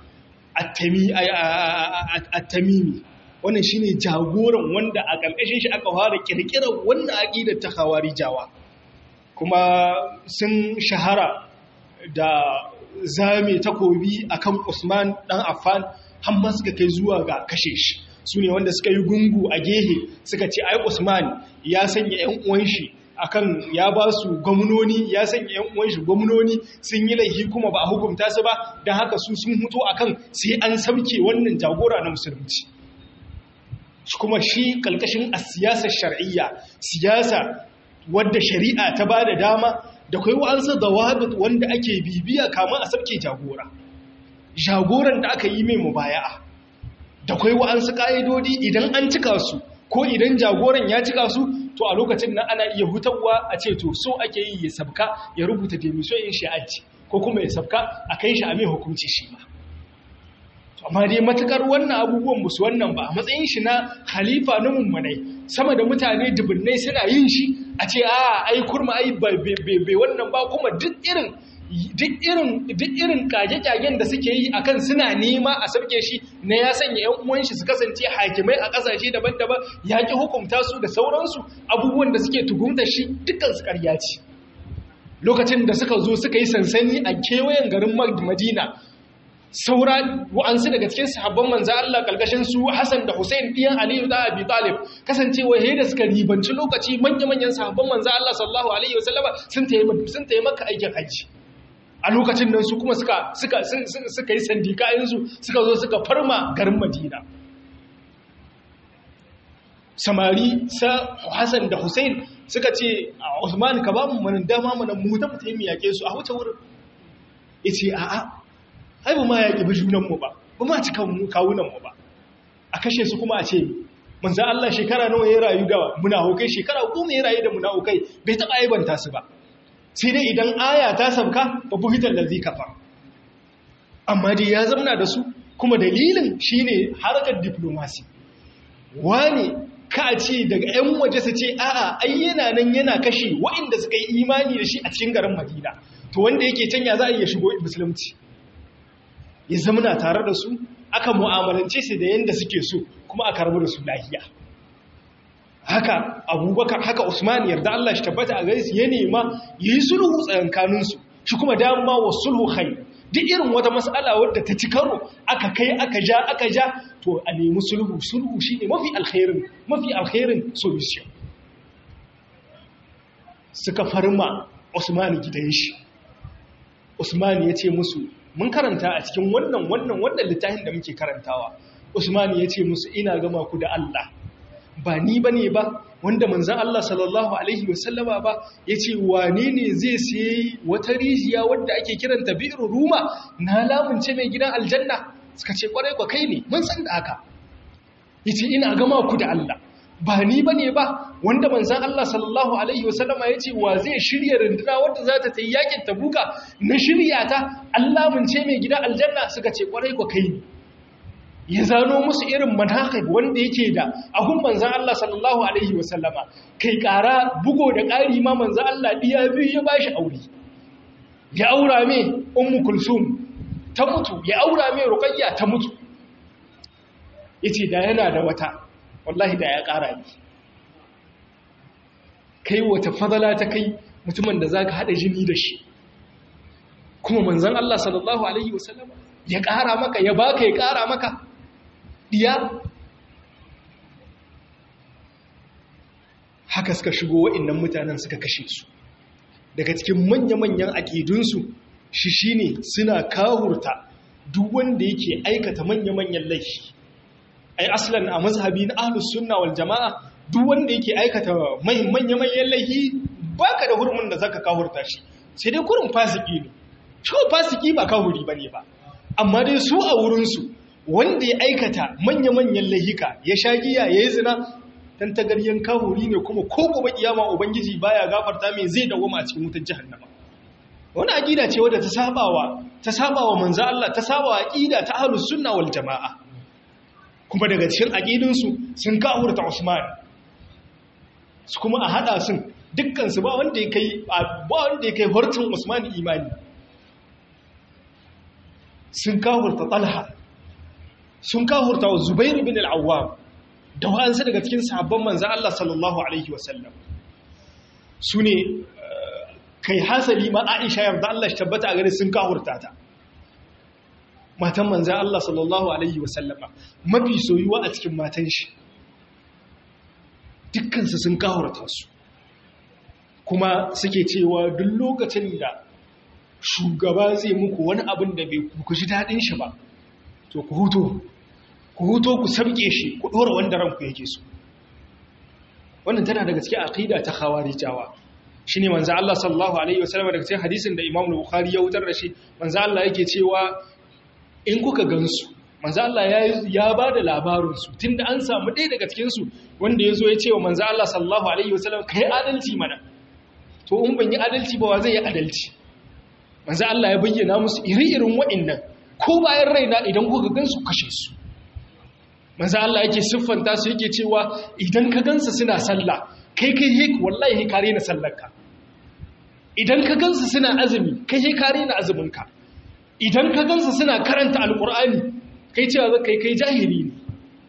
a tamimi. wannan shine jagoran wanda a ƙarƙashin shi aka fara kirkirar wannan aqidar ta khawarijawa kuma sun shahara da zame takobi akan Usman dan Affan har ma suka kai zuwa ga kashe shi sune wanda suka yi gungu a gehe suka ce ai Usman ya sanya ƴan uwan shi akan ya ba su gwamnoni ya sanya ƴan uwan shi gwamnoni sun yi laifi kuma ba a hukunta su ba dan haka su sun mutu akan sai an sauke wannan jagora na musulunci kuma shi kalkashin a siyasar shar'iyya siyasa wadda shari'a ta ba da dama da kai wa'ansu da wanda ake bibiya kama a sabke jagora jagoran da aka yi mai mubaya'a da kai wa'ansu ƙa'idodi idan an cika su ko idan jagoran ya cika su to a lokacin nan ana iya hutarwa a ce to so ake yi ya sabka ya rubuta demission in shi'aji ko kuma ya sabka a kai shi a mai hukunci shi ma amma dai matukar wannan abubuwan musu wannan ba a matsayin shi na halifa na mummunai sama da mutane dubunnai suna yin shi a ce a ai kurma ai bai wannan ba kuma duk irin duk irin duk irin kage-kagen da suke yi akan suna nema a sabke shi na ya sanya yan uwan shi su kasance hakimai a kasashe daban-daban ya ki hukunta su da sauransu abubuwan da suke tuhumta shi dukkan su ƙarya ce lokacin da suka zo suka yi sansani a kewayen garin Madina saura wa'ansu daga cikin sahabban manzo Allah kalkashin su Hassan da Hussein ɗiyan Aliyu da Abi Talib kasancewa yayin da suka ribanci lokaci manya-manyan sahabban manzo Allah sallallahu alaihi wasallama sun tayi sun tayi maka aikin haji a lokacin nan su kuma suka suka suka yi sandikayen su suka zo suka farma garin Madina samari sa Hassan da Hussein suka ce Usman ka ba mu manan dama mana mu ta mutai mu yake su a wuce wurin yace a'a ai ba ma yaƙi bi junanmu ba ba ma ci kawunanmu ba a kashe su kuma a ce manzan Allah shekara nawa ya rayu da munahukai shekara goma ya rayu da munahukai bai taɓa aibanta su ba sai dai idan aya ta sabka ba buhitar da zai kafa amma dai ya zamna da su kuma dalilin shine harkar diplomasi wani ka ce daga 'yan waje su ce a'a ai yana nan yana kashe waɗanda suka yi imani da shi a cikin garin madina to wanda yake can ya za a iya shigo musulunci ya zamna tare da su aka mu'amalance su da yanda suke so kuma aka rabu da su lahiya haka abubakar haka usman yarda Allah shi tabbata a gare su ya nema yi sulhu tsakankanin su shi kuma dama wa sulhu khair duk irin wata mas'ala wadda ta ci karo aka kai aka ja aka ja to a nemi sulhu sulhu shine mafi alkhairin mafi alkhairin solution suka farma usman gidan shi usman ya ce musu mun karanta a cikin wannan wannan wannan littafin da muke karantawa usman ya ce musu ina gama ku da Allah ba ni ba ne ba wanda manzan Allah sallallahu Alaihi wasallama ba ya ce wane ne zai sayi wata rijiya wadda ake kiranta bi'ir ruma na lamunce mai gidan aljanna suka ce kwarai kwa kai ne mun san da haka ya ce ina gama ku da Allah ba ni ba ne ba wanda manzan Allah sallallahu Alaihi wasallama ya ce wa zai shirya runduna wadda za ta tayi yakin tabuka na shirya ta an lamunce mai gidan aljanna suka ce kwarai kwa kai ne ya zano musu irin manhaqib wanda yake da ahun manzan Allah sallallahu alaihi wasallama kai ƙara bugo da ƙari ma manzan Allah diya biyu ya bashi aure ya aura mai ummu kulsum ta mutu ya aura mai ruqayya ta mutu yace da yana da wata wallahi da ya ƙara ni kai wata fadala ta kai mutumin da zaka hada jini da shi kuma manzan Allah sallallahu alaihi wasallama ya ƙara maka ya baka ya ƙara maka diya haka suka shigo wa'innan mutanen suka kashe su daga cikin manya-manyan aƙidunsu shi shine suna kawurta duk wanda yake aikata manya-manyan laifi ai aslan a mazhabi na ahlus sunna wal jama'a duk wanda yake aikata manya-manyan laifi baka da hurumin da zaka kawurta shi sai dai kurin fasiki ne shi fasiki ba kawuri bane ba amma dai su a wurinsu wanda ya aikata manya-manyan lahika ya sha giya ya yi zina dan tagaryen kahuri ne kuma ko gobe kiyama ubangiji baya gafarta mai zai dawoma a cikin wutar jahannama wani aqida ce wadda ta sabawa ta sabawa manzo Allah ta sabawa aqida ta ahlus sunna wal jamaa kuma daga cikin aqidun su sun kahurta Usman su kuma a hada sun dukkan su ba wanda ya kai ba wanda ya kai hortin Usman imani sun kahurta Talha sun kahurta wa Zubair bin al-Awwam da wa'ansu daga cikin sahabban manzo Allah sallallahu alaihi wasallam su ne kai hasali ma Aisha yarda Allah shi tabbata a gare sun kahurta ta matan manzo Allah sallallahu alaihi wasallama mafi soyuwa a cikin matan shi dukkan su sun kahurta su kuma suke cewa duk lokacin da shugaba zai muku wani abin da bai ku ji dadin shi ba to ku huto ku huto ku sabke shi ku dora wanda ranku yake so wannan tana daga cikin aqida ta khawarijawa shine manzo Allah sallallahu alaihi wasallam daga cikin hadisin da Imam Bukhari ya wutar da shi manzo Allah yake cewa in kuka gansu manzo Allah ya ya bada labarin su tunda an samu ɗaya daga cikin su wanda yazo ya ce wa manzo Allah sallallahu alaihi wasallam kai adalci mana to in ban yi adalci ba wa zai yi adalci manzo Allah ya bayyana musu iri-irin wa'annan ko bayan raina idan kuka gansu kashe su manzo Allah yake siffanta su yake cewa idan ka gansu suna sallah kai kai he wallahi kare na sallarka idan ka gansu suna azumi kai he kare na azuminka idan ka gansu suna karanta alqur'ani kai cewa kai kai jahili ne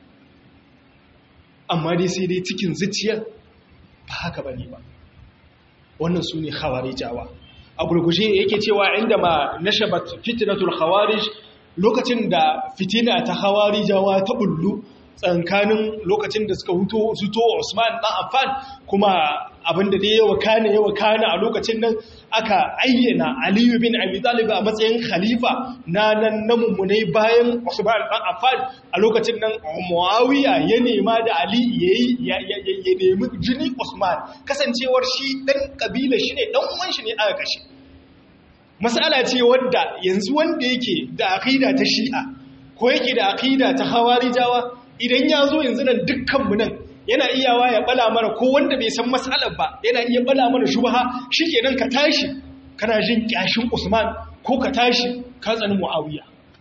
amma dai sai dai cikin zuciya ba haka bane ba wannan su ne khawarijawa a gurgushe yake cewa inda ma nashabat fitnatul khawarij lokacin da fitina ta khawarijawa ta bullu tsankanin lokacin da suka huto zuto Usman dan Affan kuma abinda da yawa kana yawa kana a lokacin nan aka ayyana Ali bin Abi Talib a matsayin khalifa na nan na mummunai bayan Usman dan Affan a lokacin nan Muawiya ya nema da Ali yayi ya nemi jini Usman kasancewar shi dan kabila shi ne dan uwan shi ne aka kashe mas'ala ce wadda yanzu wanda yake da aqida ta Shi'a ko yake da aqida ta Hawarijawa idan ya zo yanzu nan dukkanmu nan yana iyawa ya bala mana ko wanda bai san matsalar ba yana iya bala mana shubha shikenan ka tashi kana jin kyashin Usman ko ka tashi ka tsani Muawiya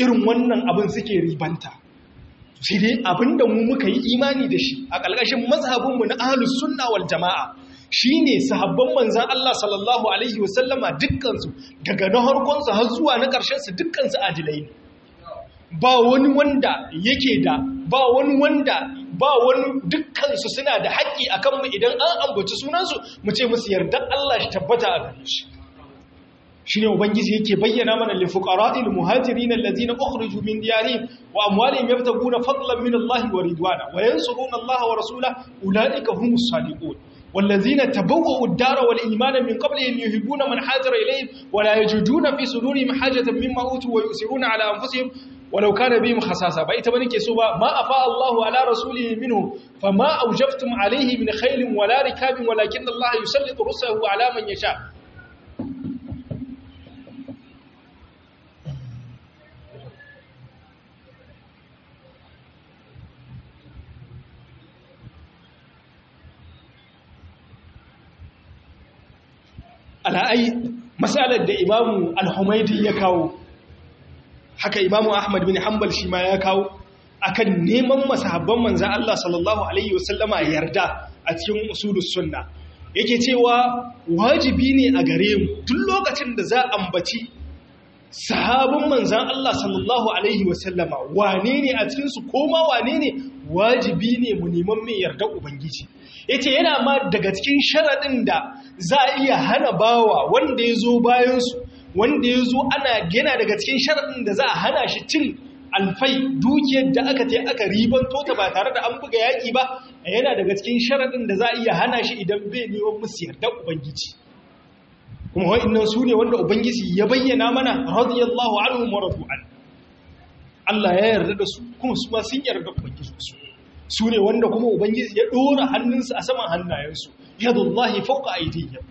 irin wannan abin suke ribanta shi dai abinda mu muka yi imani da shi a ƙalƙashin mazhabinmu na ahlus sunna wal jama'a shine sahabban manzan Allah sallallahu alaihi wasallama dukkansu daga na harkonsu har zuwa na ƙarshensu dukkansu adilai ne ba wani wanda yake da ba wani wanda ba wani dukkansu suna da haƙƙi a kanmu idan an ambaci sunansu mu ce musu yarda Allah shi tabbata a gare shi shi ne ubangiji yake bayyana mana lifuqara'il muhajirin allazina ukhriju min diyarihim wa amwalihim yabtaguna fadlan min Allah wa ridwana wa yansuruna Allah wa rasulahu ulaika humus sadiqun والذين تبوأوا الدار والإيمان من قبلهم يحبون من حاجر إليهم ولا يجدون في صدورهم حاجة مما أوتوا ويؤثرون على أنفسهم ولو كان بهم خصاصة بأيت بنك سوبا ما أفاء الله على رسوله منهم فما أوجفتم عليه من خيل ولا ركاب ولكن الله يسلط رسله على من يشاء ala'ai matsalar da imamu al-humaidi ya kawo haka imamu ahmad bin hanbal shi ma ya kawo akan neman masahabban manzan Allah sallallahu alaihi wasallama yarda a cikin usulus sunna yake cewa wajibi ne a gare mu duk lokacin da za ambaci sahabin manzan Allah sallallahu alaihi wasallama wane ne a cikinsu koma wane ne wajibi ne mu neman mai yarda ubangiji yace yana ma daga cikin sharaɗin da za a iya hana bawa wanda ya zo bayansu wanda ya zo ana yana daga cikin sharaɗin da za a hana shi cin alfai dukiyar da aka ta aka ribanto ta ba tare da an buga yaƙi ba yana daga cikin sharaɗin da za a iya hana shi idan bai neman musu yarda ubangiji kuma wa'annan su ne wanda ubangiji ya bayyana mana radiyallahu anhu wa radu an Allah ya yarda da su kuma su ma sun yarda ubangiji su su ne wanda kuma ubangiji ya dora hannunsu a saman hannayensu yadullahi fawqa aydihim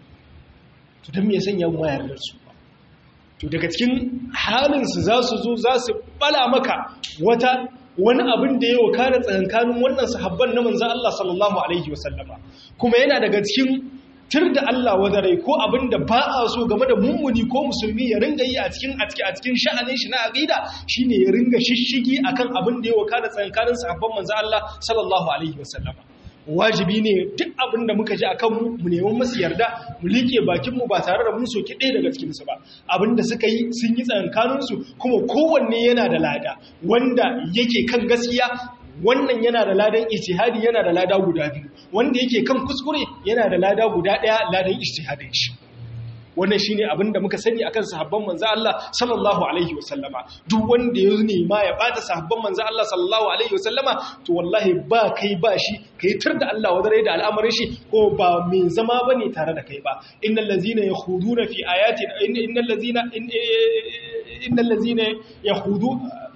to dan me ya sanya mu yarda su to daga cikin halin su za su zo za su bala maka wata wani abin da ya wakana tsakankanin wannan sahabban na manzon Allah sallallahu alaihi wasallama kuma yana daga cikin tir da Allah wadarai ko abin da ba a so game da mummuni ko musulmi ya ringa yi a cikin a cikin sha'anin shi na aqida shine ya ringa shishigi akan abin da ya wakana tsakankanin sahabban manzo Allah sallallahu alaihi wasallama wajibi ne duk abin da muka ji akan mu mu neman musu yarda mu like bakin mu ba tare da mun soki ɗaya daga cikin su ba abin da suka yi sun yi tsakankanin su kuma kowanne yana da lada wanda yake kan gaskiya wannan yana da ladan ijtihadi yana da lada guda biyu wanda yake kan kuskure yana da lada guda daya ladan ijtihadin shi wannan shine abin da muka sani akan sahabban manzo Allah sallallahu alaihi wasallama duk wanda ya nema ya bata sahabban manzo Allah sallallahu alaihi wasallama to wallahi ba kai ba shi kai tur da Allah wadare da al'amarin shi ko ba mai zama bane tare da kai ba innal ladzina yakhuduna fi ayatina innal ladzina innal ladzina yakhudu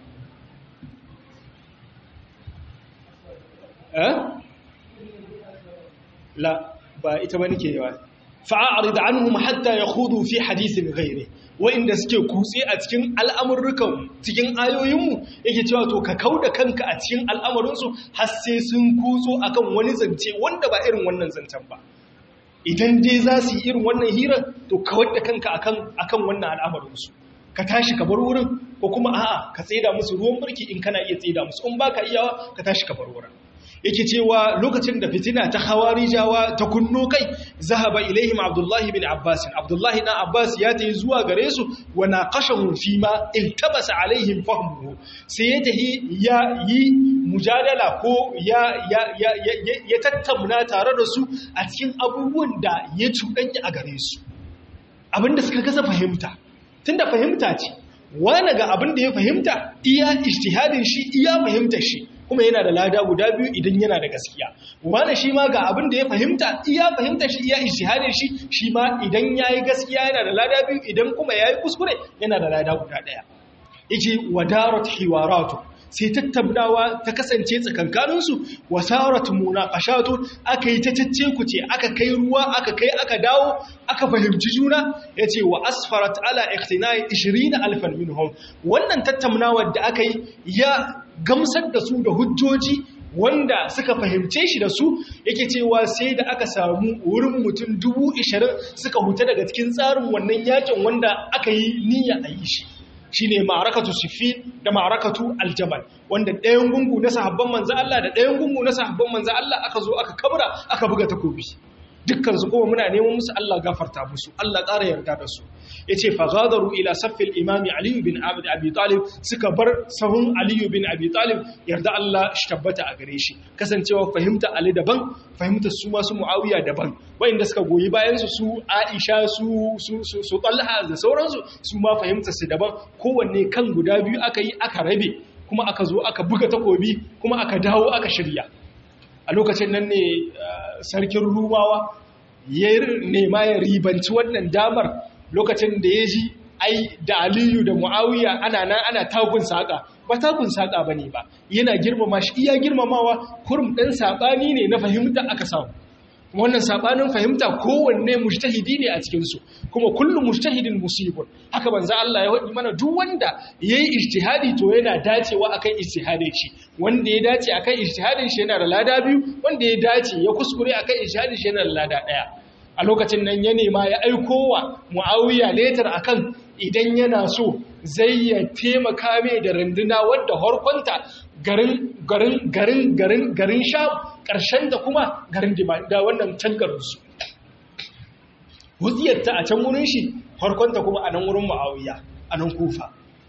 la ba ita ba nake yawa fa'arid anhum hatta yakhudu fi hadithin ghairi wa'inda suke kutse a cikin al'amurrukan cikin ayoyinmu yake cewa to ka kauda kanka a cikin al'amarinsu har sai sun kutso akan wani zance wanda ba irin wannan zancen ba idan dai za su yi irin wannan hirar to kawar da kanka akan akan wannan al'amarinsu ka tashi ka bar wurin ko kuma a'a ka tsida musu ruwan burki in kana iya tsida musu in baka iyawa ka tashi ka bar wurin yake cewa lokacin da fitina ta hawarijawa ta kunno kai zahaba ilaihim abdullahi bin abbas abdullahi dan abbas ya tayi zuwa gare su wa naqashahu fi ma iltabasa alaihim fahmuhu sai ya tahi ya yi mujadala ko ya ya ya ya tattauna tare da su a cikin abubuwan da ya cuɗanya a gare su abinda suka kasa fahimta tunda fahimta ce wani ga abin da ya fahimta iya ijtihadin shi iya fahimtar shi kuma yana da lada guda biyu idan yana da gaskiya wani shi ma ga abin da ya fahimta iya fahimta shi iya ijtihadin shi shi ma idan yayi gaskiya yana da lada biyu idan kuma yayi kuskure yana da lada guda daya yace wadarat hiwaratu sai tattaunawa ta kasance tsakankaninsu wasarat munaqashatu aka yi ta cece ku ce aka kai ruwa aka kai aka dawo aka fahimci juna yace wa asfarat ala ikhtinai 20000 minhum wannan tattaunawar da aka yi ya gamsar da su da hujjoji wanda suka fahimce shi da su yake cewa sai da aka samu wurin mutum dubu ishirin suka huta daga cikin tsarin wannan yakin wanda aka yi niyya a yi shi shine ma'arakatu siffin da ma'arakatu aljamal wanda ɗayan gungu na sahabban manzo Allah da ɗayan gungu na sahabban manzo Allah aka zo aka kabra aka buga takobi dukkan su kuma muna neman musu Allah gafarta musu Allah ƙara yarda da su yace fa ghadaru ila saffil imami Ali bin Abd Abi Talib suka bar sahun Ali bin Abi Talib yarda Allah shi tabbata a gare shi kasancewa fahimta Ali daban fahimtar su masu Muawiya daban wayanda suka goyi bayan su su Aisha su su su, su Talha da sauransu su ma fahimtar su daban kowanne kan guda biyu aka yi aka rabe kuma aka zo aka buga takobi kuma aka dawo aka shirya a lokacin nan ne sarkin rumawa ya nema ya ribanci wannan damar lokacin da ya ji ai da aliyu da mu'awiya ana nan ana tagun saƙa ba tagun saƙa ba ne ba yana girmama shi iya girmamawa kurum ɗan saɓani ne na fahimta aka samu wannan saɓanin fahimta kowanne mujtahidi ne a cikinsu kuma kullum mujtahidin musibun haka banza Allah ya waɗi mana duk wanda ya yi ijtihadi to yana dacewa akan ijtihadin shi wanda ya dace akan ijtihadin shi yana da lada biyu wanda ya dace ya kuskure akan ijtihadin shi yana da lada ɗaya a lokacin nan ya nema ya aiko wa mu'awiya letar akan idan yana so zai ya taimaka mai da runduna wadda harkonta garin garin garin garin garin sha ƙarshen da kuma garin da wannan can garinsu huziyarta a can wurin shi harkonta kuma a nan wurin mu'awiya a nan kufa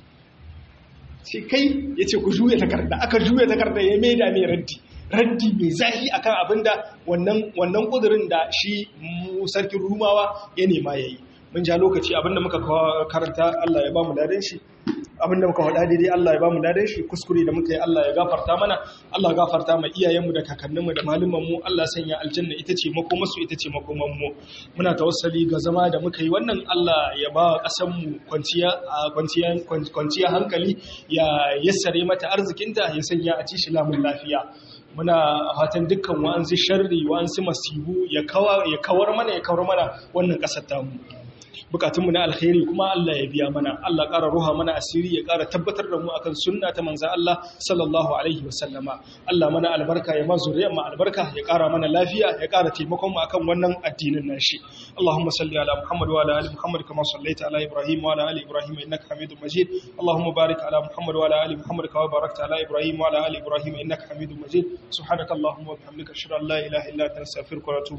sai kai ya ce ku juya takarda aka juya takarda ya maida mai raddi raddi mai zahi akan abinda wannan wannan kudurin da shi sarkin rumawa ya nema yayi mun ja lokaci abinda muka karanta Allah ya ba mu dadan shi abinda muka faɗa daidai Allah ya ba mu dadan shi kuskure da muka yi Allah ya gafarta mana Allah ya gafarta ma iyayenmu da kakanninmu da malumanmu Allah sanya aljanna ita ce makomarsu ita ce makomanmu muna tawassali ga zama da muka yi wannan Allah ya ba ƙasanmu kwanciya kwanciya kwanciya hankali ya yassare mata arzikinta ya sanya a ci shi lamun lafiya muna fatan dukkan wa'ansu sharri wa'ansu masibu ya kawar mana ya kawar mana wannan ƙasar tamu bukatunmu na alkhairi kuma Allah ya biya mana Allah ƙara ruha mana asiri ya ƙara tabbatar da mu akan sunna ta manzo Allah sallallahu alaihi wasallama Allah mana albarka ya mazu zuriyar mu albarka ya ƙara mana lafiya ya ƙara taimakon mu akan wannan addinin nashi Allahumma salli ala Muhammad wa ala ali Muhammad kama sallaita ala Ibrahim wa ala ali Ibrahim innaka Hamidum Majid Allahumma barik ala Muhammad wa ala ali Muhammad kama barakta ala Ibrahim wa ala ali Ibrahim innaka Hamidum Majid subhanakallahumma wa bihamdika ashhadu an la ilaha illa anta astaghfiruka wa atubu